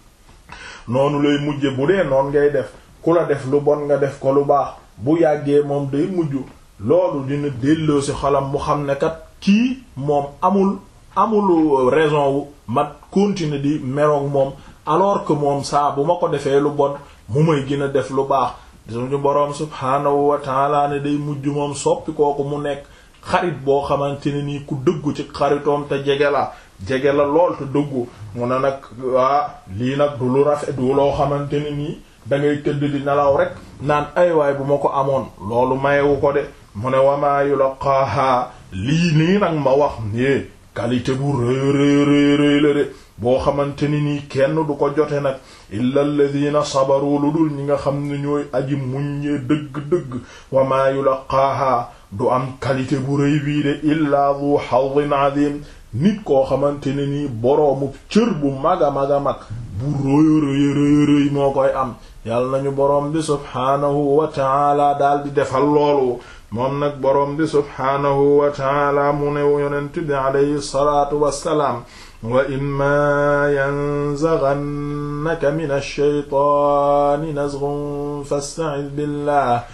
noonu lay mujje bu dee noon ngay def ku la def lu bon nga def ko lu baax bu yàggee moom day mujj loolu dina delloo ci xolam mu xam ne kat kii moom amul amul raison wu ma continuer di meroog moom alors que moom saa bu ma ko defee lu bon mu may gën a def lu baax suñu boroom subhaanahu wa taala ne day mujj moom soppi kooku mu nekk xarit boo xamante ne nii ku dëggu ci xaritoom te jege la jege la lool te dëggu mu ne nag waa lii nag du lu rafet du loo xamante ne nii da ngay tëdd di nelaw rek naan ay waay bu ma ko amoon loolu mayewu ko de mu ne wamaa yulaqaaha lii nii nag ma wax é qualité bu rëy rëy rëy rëy la de boo xamante ni nii kenn du ko jote nag illa alladina sabaru lu dul ñi nga xam ne ñooy aji muññee dëgg-dëgg wamaa yulaqaaha du am qualité bu rëy bii de illa du hadin azim nit koo xamante ne nii boroomu cër bu mag a mag a mag bu rëy rëy rëy rëy moo koy am yàlla nañu boroom bi subhaanahu wa taala daal di defal loolu moom nag boroom bi subhaanahu wa taala mu ne yonent bi alayhi salaatu wassalaam wa imma yanzaghannaka min ash-shaytaani nazghun fasta'idh billah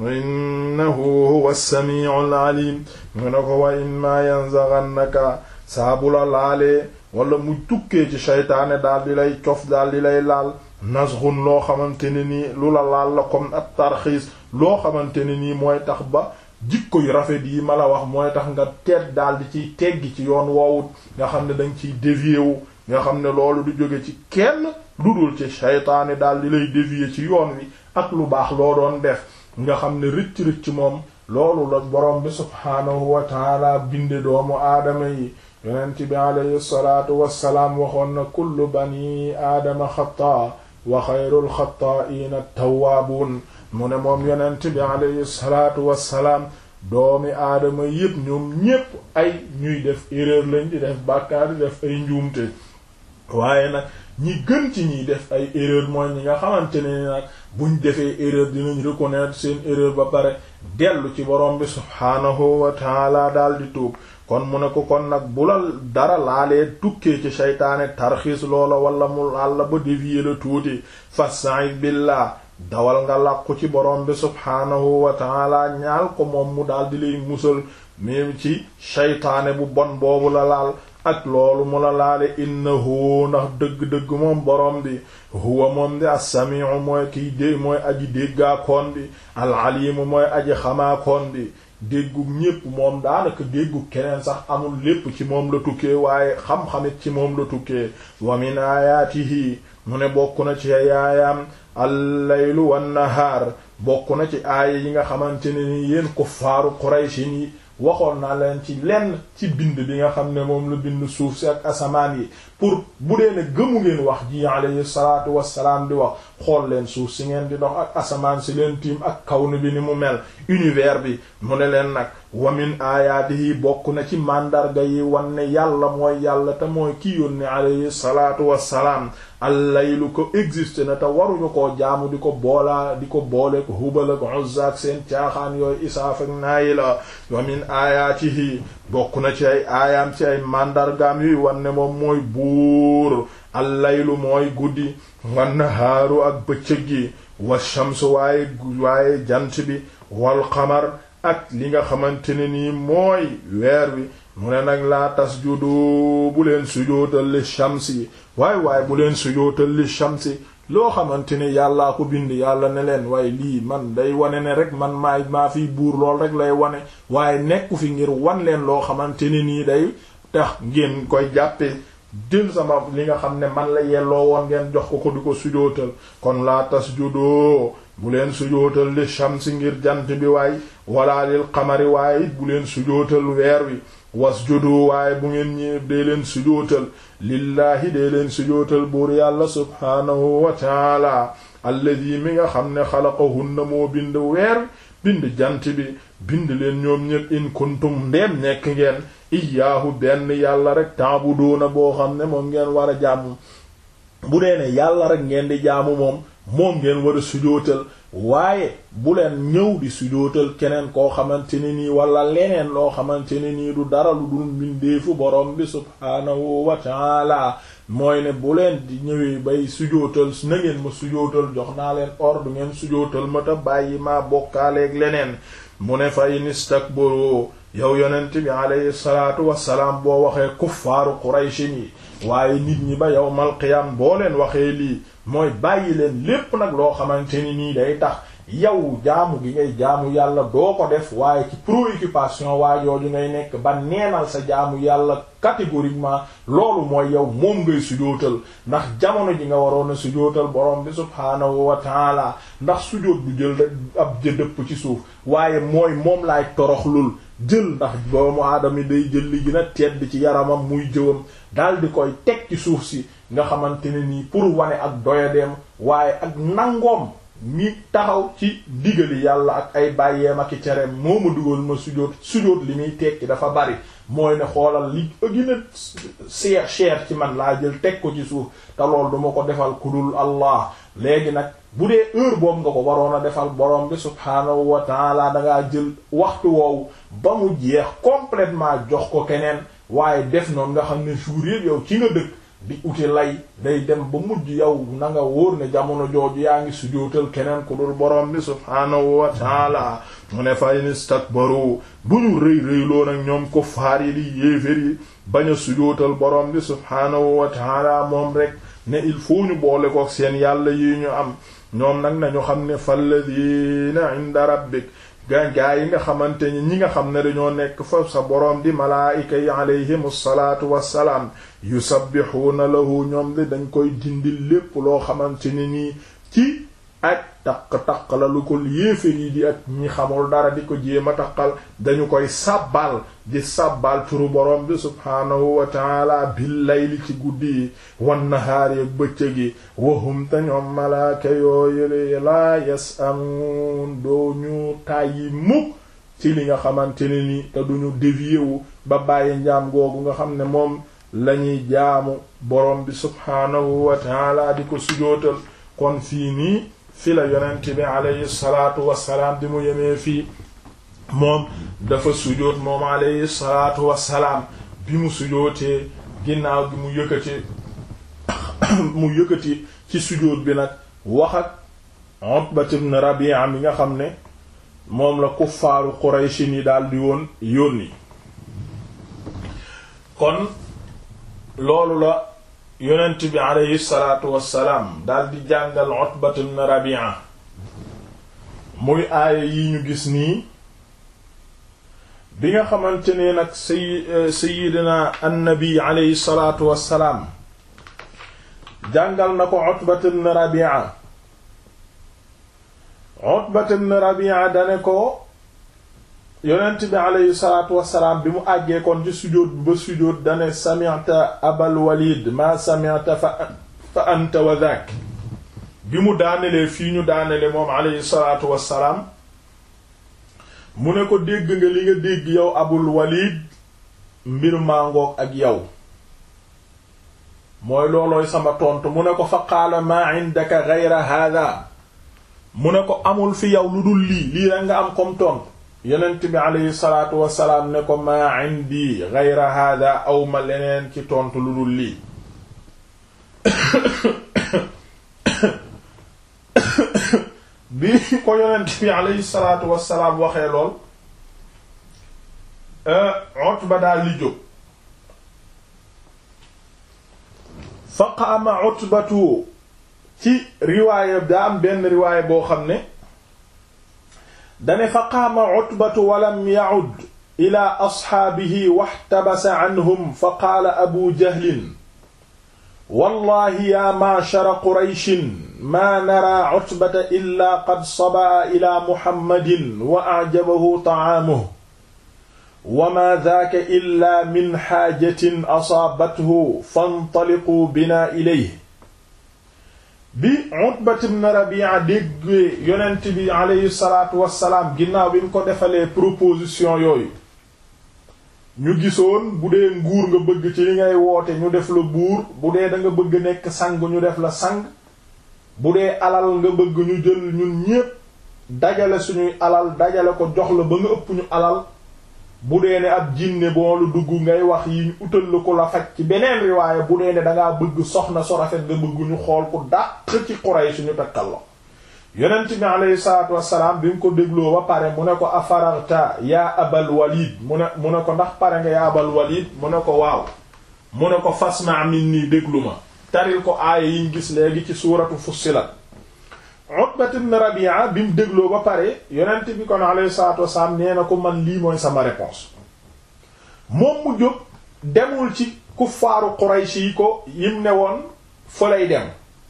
innahu huwa as-sami'ul 'alim mu ne ko wa imma yanzaghannaka saabu la laalee wala mu tukkee ci shaytaane daal di lay cof daal di lay laal nazghun loo xamante ne nii lu la laal la comme ab tarxiis loo xamante ne nii mooy tax ba jikko yu rafet yi ma la wax mooy tax nga teet daal di ciy teggi ci yoon woowut nga xam ne danga ciy dévier wu nga xam ne loolu du jóge ci kenn lu dul ci shaytaane daal di lay dévier ci yoon wi ak lu baax loo doon def nga xam ne rëcc-rëcc moom loolu la borom bi subhaanahu wa taala binde doomu aadama yi yonent bi alayhi salaatu wassalaam waxoon na kullu bani aadama xataa wa xayrul xataa'iina tawwaabuun mu ne moom yonent bi alayhi salaatu wassalaam doomi aadama yépp ñoom ñépp ay ñuy def erreur lañ di def bàkkaar di def ay njuumte waaye nag ñi gën ci ñiy def ay erreur mooy ñi nga xamante ne nag buñ defee erreur dinañ reconnaître seen erreur ba pare dellu ci borom bi subhaanahu wa taala daal di tuub kon mu ne ko kon nag bu la dara laalee tukkee ci seytaane tarxiis loola wala mu laal la ba dévier la tuuti fasta'id billah dawal nga làqu ci borom bi subhaanahu wa taala ñaal ko moom mu daal di lay musal même ci seytaane bu bon boobu la laal ak loolu mu la laale innahu ndax dëgg-dëgg moom borom bi huwa moom di as-sami'u mooy kiy dé mooy aji déggaakoon bi al-alimu mooy aji xamaakoon bi déggu ñépp moom daanaka déggu keneen sax amul lépp ci moom la tukkee waaye xam-xamit ci moom la tukkee wa min ayaatihi mu ne bokk na ci yaayaam al-laylu wan-nahaar bokk na ci aaya yi nga xamante ne ni yéen kuffaaru Quraysh yi waxoon naa leen ci lenn ci bind bi nga xam ne moom la bind suuf si ak asamaan yi pour bu dee ne gëmu ngeen wax ji alayhi salaatu wassalaam di wax xool leen suuf si ngeen di dox ak asamaan si leen tiim ak kawn bi ni mu mel univers bi mu ne leen nag wamin aayaatihi bokk na ci màndarga yi wan ne yàlla mooy yàlla te mooy ki yónni alayhi salaatu wassalaam allaylu ko existe na te waruñu koo jaamu di ko boolaa di ko boole ko Hubal ak Uzza ak seen caaxaan yooyu Isaaf ak Naayila wa min aayaatihi bokk na ci ay aayaam ci ay màndargaam yuy wan ne moom mooy buur allaylu mooy guddi wan nahaaru ak bëccëg gi wa shamsu waaye waaye jant bi wal qamar ak li nga xamante ne nii mooy weer wi mu ne nag laa tasjudu bu leen sujootal li shamsi waay waay bu leen sujootal li shamsi loo xamante ne yàllaa ko bind yàlla ne leen waaye lii man day wane ne rek man maay maa fiy buur lool rek lay wane waaye nekku fi ngir wan leen loo xamante ne nii day tax ngeen koy jàppe jël sama li nga xam ne man la yelloo woon ngeen jox ko ko di ko sujootal kon laa tasjudu bu leen sujootal li shamsi ngir jant bi waay wala lil qamari waaye it bu leen sujootal weer wi wasjudu waaye bu ngeen ñëw dee leen sujootal lillaahi dee leen sujootal buur yàlla subhaanahu wa taala alladi mi nga xam ne xalaqahunna moo bind weer bind jant bi bind leen ñoom ñëpp in kuntum ndeem nekk ngeen iyaahu benn yàlla rek taabuduuna boo xam ne moom ngeen war a jaamu bu dee ne yàlla rek ngeen di jaamu moom moom ngeen war a sujootal waaye bu leen ñëw di sujootal keneen koo xamante ne nii wala leneen loo xamante ne nii du dara lu dul mbindeefu borom bi subhaanahu wa taala mooy ne bu leen di ñëwee bay sujootal na ngeen ma sujootal jox naa leen ordre ngeen sujootal ma ta bàyyi maa bokkaaleeg leneen mu ne fa in istakbaru yow yonent bi alayhi salaatu wassalaam boo waxee kuffaaru qurayshin yi waaye nit ñi ba yawmal qiyaam boo leen waxee lii mooy bàyyi leen lépp nag loo xamante ni nii day tax yow jaamu gi ngay jaamu yàlla doo ko def waaye ci préoccupation waa jooju ngay nekk ba neenal sa jaamu yàlla catégoriquement loolu mooy yow moom ngay sujootal ndax jamono ji nga waroon a sujootal borom bi subhaanahu wa taala ndax sujoot bu jël rek ab jëdëpp ci suuf waaye mooy moom laay toroxlul jël ndax doomu aadama yi day jël li gën a tedd ci yaramam muy jëwam dal di koy teg ci suuf si nga xamante ne nii pour wane ak doyadeem waaye ak nangoom mi taxaw ci digali yàlla ak ay bàyyeem ak i cereem moo ma dugal ma sujóot sujóot li muy tekki dafa bari mooy ne xoolal li gën a cher cher ci man laa jël teg ko ci suuf te lool duma ko defal ku dul Allah léegi nag bu dee heure boobu nga ko waroon a defal borom bi subhaanahu wa taala dangaa jël waxtu woowu ba mu jeex complètement jox ko keneen waaye def noonu nga xam ne jour yëpp yow ci nga dëkk di uti lay day dem ba mujj yow na nga wóor ne jamono jooju yaa ngi sujootal keneen ku dul borom bi subhaanahu wa taala mu ne fa in istakbaru bu ñu rëy rëyloo nag ñoom ko faar yi di yéefér yi bañ a sujootal borom bi subhaanahu wa taala moom rek ne il faut ñu boole ko seen yàlla yi ñu am ñoom nag nañu xam ne falladina inda rabbik ga gaa yi nga xamante ni ñi nga xam ne dañoo nekk fa sa boroom di malaayika yi alayhim salaatu wassalaam yusabbihuuna lahu ñoom de dañ koy dindil lépp loo xamante ni nii ci ak taq-taq la lu ko yéefér yi di ak ñi xamul dara di ko jéem a taqal dañu koy sàbbal di sàbbal turu boroom bi subhaanahu wa taala bil layli ci guddi yi wan nahaari ak bëccëg yi wahum te ñoom malaaka yooyule laa yasamuun doo ñu tàyyi mukk ci li nga xamante ne ni te duñu dévier wu ba bàyyi njaam googu nga xam ne moom lañuy jaamu boroom bi subhaanahu wa taala di ko sujootal kon fii nii fi la yonent bi alayhi salaatu wassalaam di mu yemee fii moom dafa sujoot moom alayhi salaatu wassalaam bi mu sujootee ginnaaw gi mu yëkkati mu yëkkati ci sujoot bi nag wax ak Utbat ibn Rabi'a mi nga xam ne moom la kuffaaru Qurayshi ni daal di woon yónni kon loolu la yonent bi aleyhi salaatu wassalaam daal di jàngal Utbat ibn Rabi'a muy aaya yi ñu gis nii bi nga xamante ne nag say sayidina annabi aleyhi salaatu wassalaam jàngal na ko Utbat ibn Rabi'a Utbat ibn Rabi'a dane ko yonent bi aleyhi salaatu wassalaam bi mu àggee kon ci sujóot bi ba sujóot dane sami'ta abal walid ma sami'ta fa fa anta wa dhak bi mu daanelee fii ñu daanele moom aleyhi salaatu wassalaam mu ne ko dégg nga li nga dégg yow abul walid mbir màngoog ak yow mooy loolooy sama tontu mu ne ko fa qaala maa indaka ghayra hada mu ne ko amul fi yow lu dul lii lii rek nga am comme tontu yonent bi aleyhi salaatu wassalaam ne ko maa indi ghayra hada aw ma leneen ci tontu lu dul lii bi ko yonent bi aleyhi salaatu wassalaam waxee lool Utba daal li jóg fa qaama Utbatu ci riwaaya daa am benn riwaaya boo xam ne dane fa qaama Utbatu walam ya'ud ila asxaabihi waxtabasa anhum fa qaala Abu Jahlin wallahi yaa ma'shara Qurayshin maa naraa Utbata illaa qad sabaa ilaa Muhammadin wa a'jabahu ta'aamuhu wa maa daaka illaa min xaajatin asaabathu fantaliquu binaa ilayhi bi Utbat ibn Rabi'a déggee yonent bi aleyhi salaatu wassalaam ginnaaw bi mu ko defalee proposition yooyu ñu gisoon bu dee nguur nga bëgg ci li ngay woote ñu def la buur bu dee da nga bëgg nekk sang ñu def la sang bu dee alal nga bëgg ñu jël ñun ñépp dajale suñuy alal dajale ko jox la ba nga ëpp ñu alal bu dee ne ab jinne boo lu dugg ngay wax yi ñu utal la ko la faj ci beneen riwaaya bu dee ne dangaa bëgg soxna so rafet nga bëgg ñu xool ku dàq ci Quraysh ñu takkal la yonent bi aleyhi salaatu wassalaam bi mu ko dégloo ba pare mu ne ko afararta yaa abal walid mu ne mu ne ko ndax pare nga yaa abal walid mu ne ko waaw mu ne ko fasma minni déglu ma taril ko aaya yiñ gis léegi ci suuratu fussilat Utbat ibn Rabi'a bi mu dégloo ba pare yonent bi kon alayhi salaatu wasalaam nee na ko man lii mooy sama réponse moom mu jóg demul ci kuffaaru Quraysh yi ko yim ne woon fa lay dem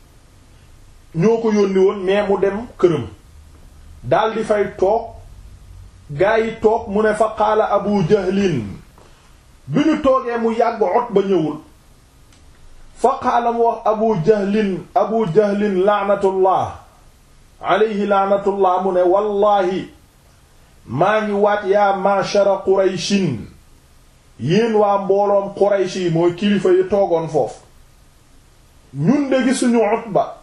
ñoo ko yónni woon mais mu dem këram dal di fay toog gaa yi toog mu ne fa qaala Abu Jahlin bi ñu toogee mu yàgg Utba ñëwul fa qaala mu wax Abu Jahlin Abu Jahlin la'natullah alayhi laanatullah mu ne wallahi maa ngi waat yaa mashara qurayshin yéen waa mbooloom quraysh yi mooy kilifa yi toogoon foofu ñun de gisuñu Utba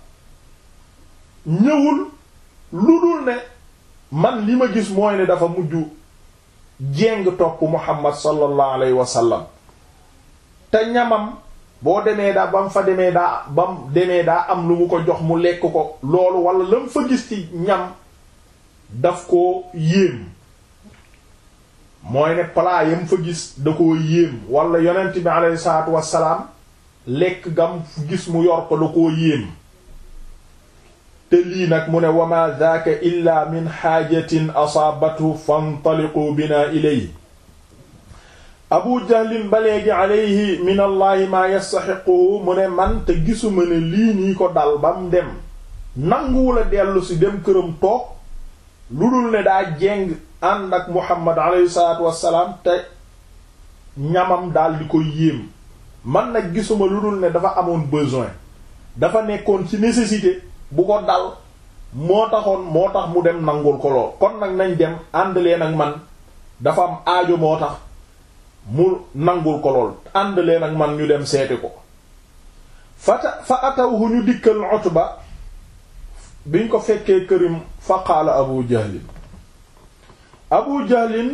ñëwul lu dul ne man li ma gis mooy ne dafa mujj jéng topp Muhammad sallallahu alayhi wa sallam te ñamam boo demee daa ba mu fa demee daa ba mu demee daa am lu mu ko jox mu lekk ko loolu wala la mu fa gis ci ñam daf ko yéem mooy ne plat yam fa gis da koo yéem wala yonent bi alayhi salaatu wassalaam lekk gam gis mu yor ko da koo yéem te lii nag mu ne wama daaka illa min xaajatin asaabathu fantaliqu bina ilay abu jahlin ba léegi alayhi min allahi maa yastaxiquhu mu ne man te gisuma ne lii nii ko dal ba mu dem nanguwula dellu si dem këram toog lu dul ne daa jeng ànd ak muhammad alayhi salaatu wassalaam te ñamam daal di ko yéem man nag gisuma lu dul ne dafa amoon besoin dafa nekkoon ci nécessité bu ko dal moo taxoon moo tax mu dem nangul ko lool kon nag nañ dem ànd leen ak man dafa am aajo moo tax mu nangul ko lool ànd leen ak man ñu dem seeti ko fata fa atawhu ñu dikkal Utba biñ ko fekkee kërim fa qaala Abu Jahlin Abu Jahlin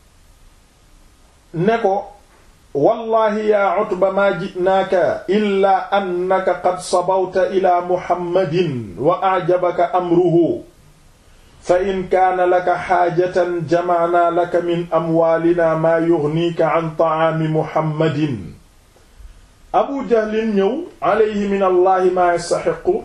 ne ko wallahi ya Utba ma ji'naaka illa annaka qad sabawta ila Muhammadin wa a'jabaka amruhu fa in kaana laka xaajatan jamacnaa laka min amwaalina maa yugniika can tacaami muhammadin abu jahlin ñëw alayhi min allahi maa yastaxiqu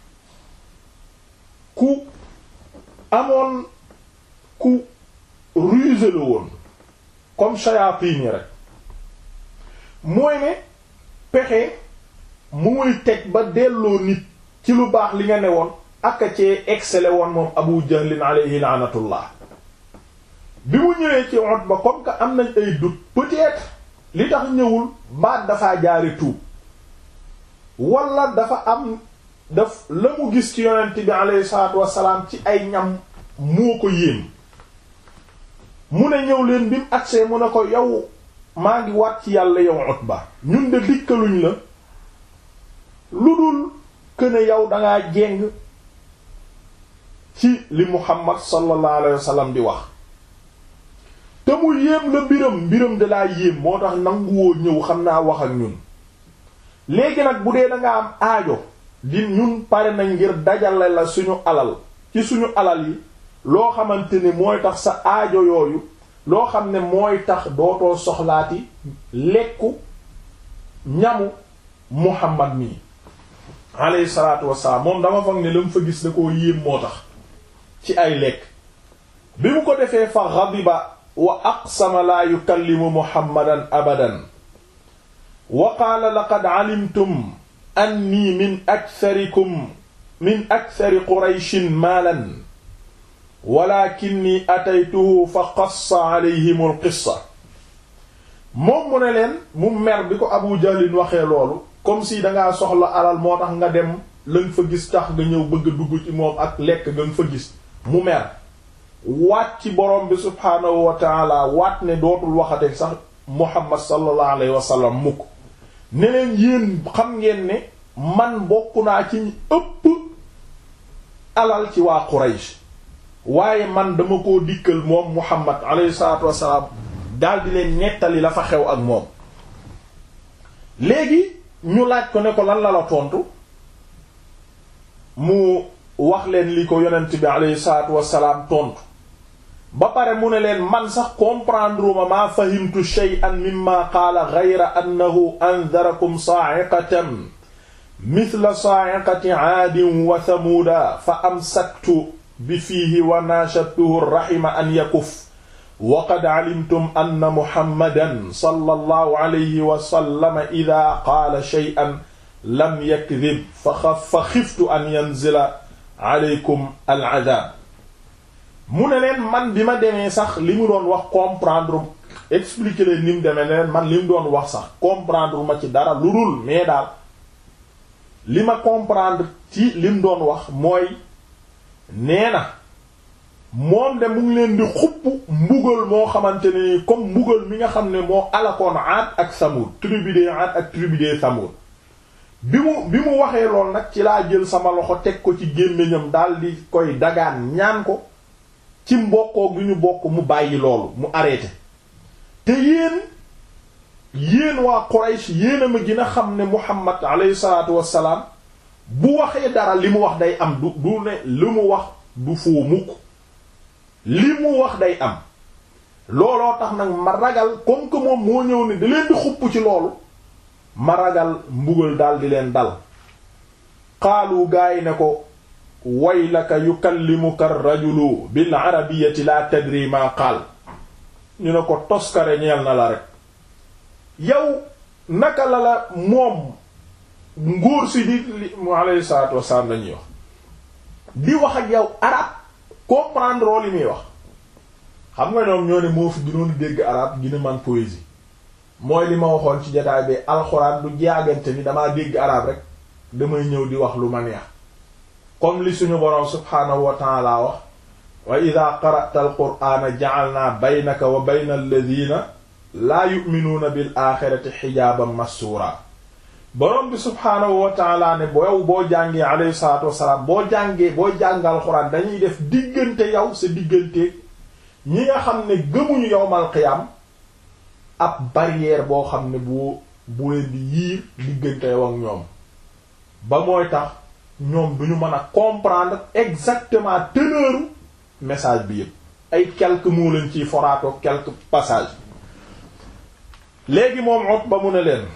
ku amoon ku rusé la woon comme shayatin yi rek mooy ne pexe mu muy teg ba delloo nit ci lu baax li nga ne woon aka cee excellé woon moom abu jahlin alayhi laanatullah bi mu ñëwee ci Utba comme que am nañ ay doute peut-être li tax ñëwul mbaat dafaa jaare tuub wala dafa am daf la mu gis ci yonent bi alayhi salaatu wassalaam ci ay ñam moo ko yéem mu ne ñëw leen bi mu agsee mu ne ko yow maa ngi waat ci yàlla yow Utba ñun de dikkaluñ la lu dul këne yow dangaa jéng ci li Muhammad sallallahu alayhi wasallam di wax te mu yéem la mbiram mbiram de laa yéem moo tax nanguwoo ñëw xam naa wax ak ñun léegi nag bu dee danga am aajo di ñun pare nañ ngir dajale la suñu alal ci suñu alal yi loo xamante ni mooy tax sa aajo yooyu loo xam ne mooy tax dootoo soxlaati lekku ñamu Muhammad mii alayhi salaatu wassalaam moom dama foog ne la mu fa gis da koo yéem moo tax ci ay lekk bi mu ko defee fa ghadiba wa aqsama laa yukallimu Muhammadan abadan wa qaala laqad alimtum anni min aktharikum min akthari qurayshin maalan walakinni ataytuhu fa qassa alayhim al qissa moom mu ne leen mu mer bi ko Abu Jahlin waxee loolu comme si dangaa soxla alal moo tax nga dem lañ fa gis tax nga ñëw bëgg a dugg ci moom ak lekk nga fa gis mu mer waat ci borom bi subhaanahu wa taala waat ne dootul waxate sax Muhammad sallallahu alayhi wa sallam mukk ne leen yéen xam ngeen ne man bokk naa ci ñi ëpp alal ci waa Quraysh waaye man dama koo dikkal moom Muhammad alayhi salaatu wassalaam daldi leen nettali la fa xew ak moom léegi ñu laaj ko ne ko lan la la tontu mu wax leen li ko yonent bi alayhi salaatu wassalaam tontu ba pare mu ne leen man sax comprendre ma maa fahimtu shay'an mimma qaala ghayra annahu anzarakum sa'iqatan mithla sa'iqati 'aadin wa thamuuda fa amsaktu bi fiihi wa naashadtuhu rahima an yakuf wa qad 'alimtum anna muhammadan sallallahu alayhi wa sallam idhaa qaala shay'an lam yakdhib fa khiftu an yanzila 'alaykum al-'adhaab mu ne leen man bi ma demee sax li mu doon wax comprendre expliquer leen ni mu demee ne leen man li mu doon wax sax comprendre ma ci dara lu dul mais daal li ma comprendre ci li mu doon wax mooy nee na moom de mu ngi leen di xupp mbugal moo xamante ne ni comme mbugal mi nga xam ne moo alakoon Aad ak Samud tribu de Aad ak tribu de Samud bi mu bi mu waxee lool nag ci laa jël sama loxo teg ko ci gémmiñam daal di koy dagaan ñaan ko ci mbokkoo gi ñu bokk mu bàyyi loolu mu arrêté te yéen yéen waa Quraysh yéen a ma gën a xam ne Muhammad alayhi salaatu wassalaam bu waxee dara li mu wax day am du du ne li mu wax du foo mukk li mu wax day am looloo tax nag ma ragal comme que moom moo ñëw ne da leen di xupp ci loolu ma ragal mbugal daal di leen dal xaalu gaay ne ko waylaka yukallimuka rajulu bil arabiyyati la tadri ma qaal ñu ne ko toskare ñeel na la rek yow naka la la moom ngóor si di li mu alayhi salaatu wasalaam lañuy wax di wax ak yow arab comprendre li muy wax xam nga ñoom ñoo ne moo fi gënoon dégg arab gina man poésie mooy li ma waxoon ci jotaay bi alxuraan du jaagante ni damaa dégg arab rek damay ñëw di wax lu ma neex comme li suñu boroom subhaanahu wa ta'ala wax wa ida qara'ta alqur'ana ja'alna baynaka wa bayna alladhina laa yu'minuuna bil axirati xijaaban massuura boroom bi subhaanahu wa ta'ala ne boo boo jàngee alayhi salaatu wassalaam boo jàngee boo jàng alxuraan dañuy def diggante yow sa diggante ñi nga xam ne gëmuñu yowmal qiyam ab barrière boo xam ne bu bu leen di yiir diggante yow ak ñoom ba mooy tax ñoom duñu mën a comprendre exactement teneur message bi yëpp ay quelques mots lañ ciy foraato quelques passages léegi moom Utba mu ne leen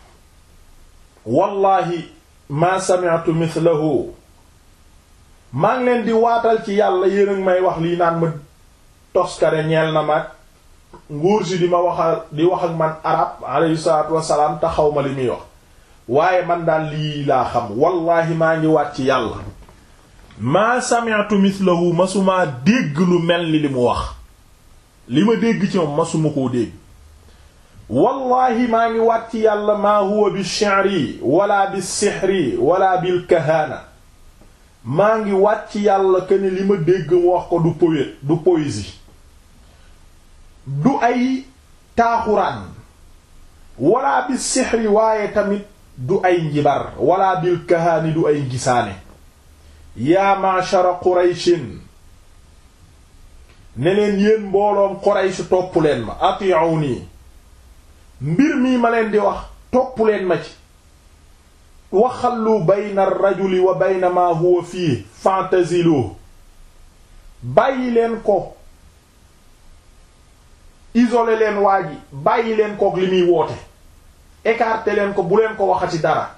wallahi ma sami'tu mithlahu maa ngi leen di waatal ci yàlla yéen ak may wax lii naan ma toskare ñeel na mag nguur si di ma waxal di wax ak man arab alayhi salaatu wassalaam te xaw ma li muy wax waaye man daal lii laa xam wallahi maa ngi waat ci yàlla maa sami'tu mithlahu masumaa dégg lu mel ni li mu wax li ma dégg ci moom masuma koo dégg wallahi maa ngi waat ci yàlla maa huwa bi shi'ri wala bi sihri wala bil kahana maa ngi waat ci yàlla que ne li ma dégg mu wax ko du poète du poésie du ay taaxuraan wala bi sihri waaye tamit du ay njibar wala bil kahaani du ay gisaane yaa ma'shara qurayshin ne leen yéen mbooloom quraysh topp leen ma ati'uni mbir mii ma leen di wax topp leen ma ci waxallu bayna ar-rajuli wa bayna ma huwa fii fa'tazilu bàyyi leen ko isolé leen waa ji bàyyi leen kook li muy woote écarté leen ko bu leen ko waxati dara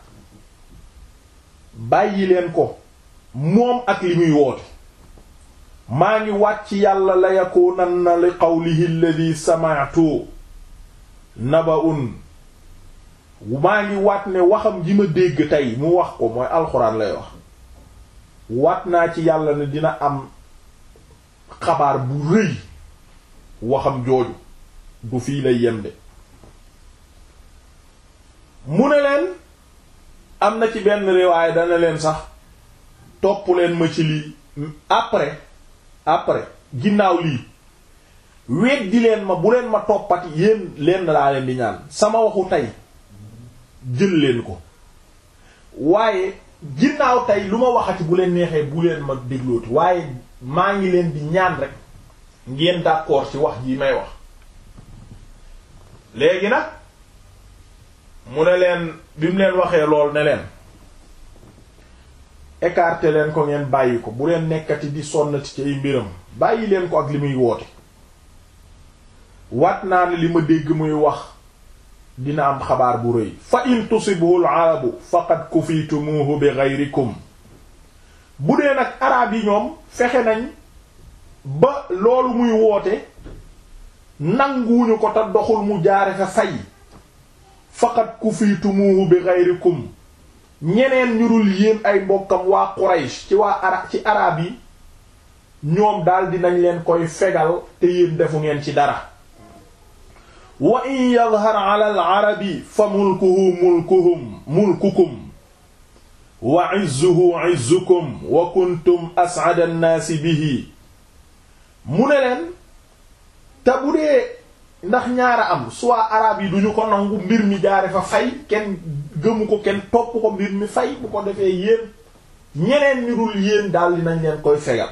bàyyi leen ko moom ak li muy woote maa ngi wàcc yàlla la yakunanna li qawlihi alladhi sami'tu naba'un maa ngi waat ne waxam ji ma dégg tey mu wax ko mooy alxuraan lay wax waat naa ci yàlla ne dina am xabaar bu rëy waxam jooju du fii lay yem de mu ne leen am na ci benn riwaay dana leen sax topp leen ma ci lii après après ginnaaw lii weddi leen ma bu leen ma toppati yéen leen laa leen di ñaan sama waxu tey jël leen ko waaye ginnaaw tey lu ma waxati bu leen neexee bu leen ma déglooti waaye maa ngi leen di ñaan rek ngeen d'accord ci wax ji may wax léegi nag mu ne leen bi mu leen waxee lool ne leen écarter leen ko ngeen bàyyi ko bu leen nekkati di sonnati ci ay mbiram bàyyi leen ko ak li muy woote wat naa ne li ma dégg muy wax dina am xabaar bu rëy fa in tusibhu al-arabu faqad kufitumuhu bi ghayrikum bu dee nag arab yi ñoom fexe nañ ba loolu muy woote nanguwuñu ko te doxul mu jaare fa fay faqad kufitumuhu bi ghayrikum ñeneen ñu dul yéen ay mbokkam waa Quraysh ci waa ara ci arab yi ñoom daal dinañ leen koy fegal te yéen defu ngeen ci dara wa in yadhar ala al-arabi fa mulkuhu mulkuhum mulkukum wa izzuhu izzukum wa kuntum as'ada an-naasi bihi mu ne leen te bu dee ndax ñaara am soit arab yi duñu ko nangu mbir mi jaare fa fay kenn gëmu ko kenn topp ko mbir mi fay bu ko defee yéen ñeneen ñu dul yéen daal dinañ leen koy fegal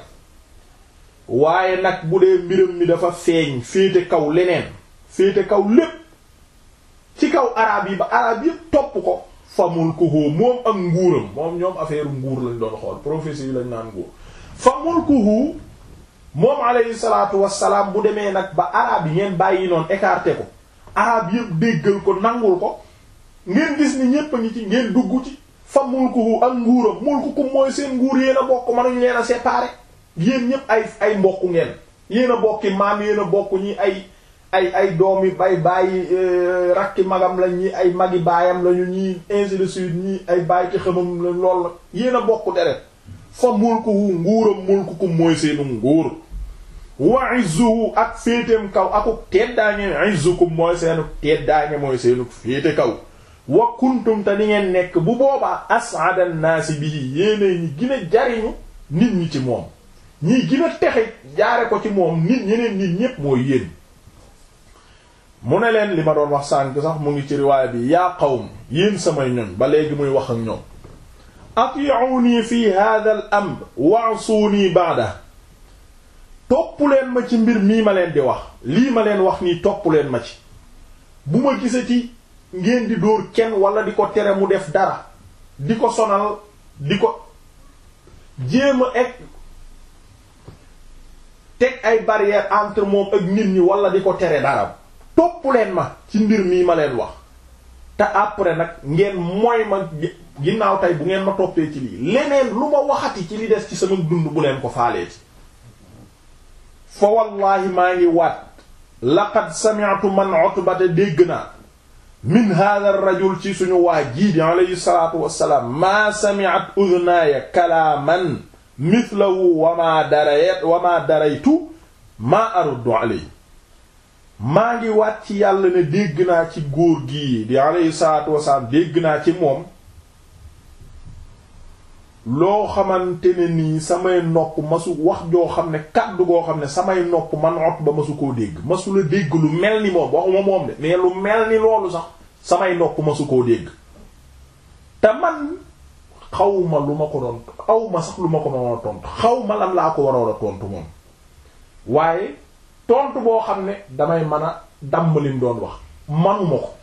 waaye nag bu dee mbiram mi dafa feeñ féete kaw leneen féete kaw lépp ci kaw arab yi ba arab yépp topp ko fa mulkuhu moom ak nguuram moom ñoom affaire nguur lañ doon xool prophétie yi lañ naan nguur fa mulkuhu moom alayhi salaatu wassalaam bu demee nag ba arab yi ngeen bàyyi noonu écarté ko arab yépp déggal ko nangul ko ngeen gis ni ñépp a ngi ci ngeen dugg ci fa mulkuhu ak nguuram mulkukum mooy seen nguur yéen a bokk mënuñ leen a séparer yéen ñépp ay ay mbokk ngeen yéen a bokki maam yéen a bokk ñi ay ay ay doomi bay bàyyi rakki magam lañ ñi ay magi baayam lañu ñi ainsi de suite ñi ay bàyyi ci xamam la lool la yéen a bokk deret fa mulkuhu nguuram mulkukum mooy seenu nguur wa izzuhu ak féeteem kaw akuk teddaange izzukum mooy seenu teddaange mooy seenu féete kaw wa kuntum te ni ngeen nekk bu boobaa as'ada an-naasi bihi yéene ñi gën a jariñu nit ñi ci moom ñi gën a texe jaare ko ci moom nit ñeneen nit ñépp mooy yéen mu ne leen li ma doon wax sànk sax mu ngi ci riwaaya bi yaa qawm yéen samay ñoñ ba léegi muy wax ak ñoom ati'uni fi hadha al amr wa'suni ba'da topp leen ma ci mbir mii ma leen di wax lii ma leen wax nii topp leen ma ci bu ma gisati ngeen di dóor kenn wala di ko tere mu def dara di ko sonal di ko jéem a egg teg ay barrière entre moom ak nit ñi wala di ko tere dara topp leen ma ci mbir mii ma leen wax te après nag ngeen mooy ma ginnaaw tey bu ngeen ma toppee ci lii leneen lu ma waxati ci li des ci sama dund bu leen ko faaleeti fa wallahi maa ngi waat laqad sami'tu man utbata dégg naa min hadha ar-rajul ci suñu waa jii di alayhi salatu wassalaam maa sami'at udhnaaya kalaaman mithlahu wa maa darayat wa maa daraytu maa aruddu alayhi maa ngi waat ci yàlla ne dégg naa ci góor gii di alayhi salaatu wasalaam dégg naa ci moom loo xamante ne nii samay nopp masu wax joo xam ne kàddu goo xam ne samay nopp man ot ba masu koo dégg masu la dégg lu mel ni moom waxuma moom de mais lu mel ni loolu sax samay nopp masu koo dégg te man xawma lu ma ko doon xawma sax lu ma ko doon tontu xawma lan laa ko waroon a tontu moom waaye tontu boo xam ne damay mën a damm lim doon wax manuma ko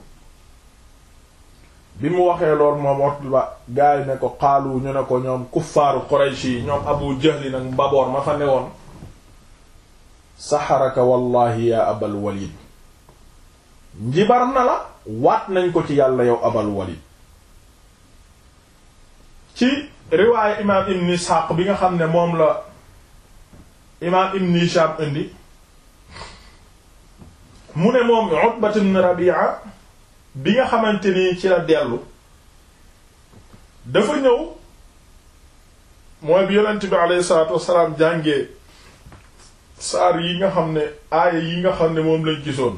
bi mu waxee lool moom Utba gaay ne ko xaalu ñu ne ko ñoom kuffaaru Quraysh yi ñoom Abu Jahl nag mbaboor ma fa newoon saxaraka wallahi ya Abal Walid njibar na la waat nañ ko ci yàlla yow Abal Walid ci riwaayu imaam Ibn Ishaq bi nga xam ne moom la imaam Ibn Hisham indi mu ne moom Utbat ibn Rabi'a bi nga xamante ni ci la dellu dafa ñëw mooy bi yonent bi alayhi salaatu wassalaam jàngee saar yi nga xam ne aaya yi nga xam ne moom lañ gisoon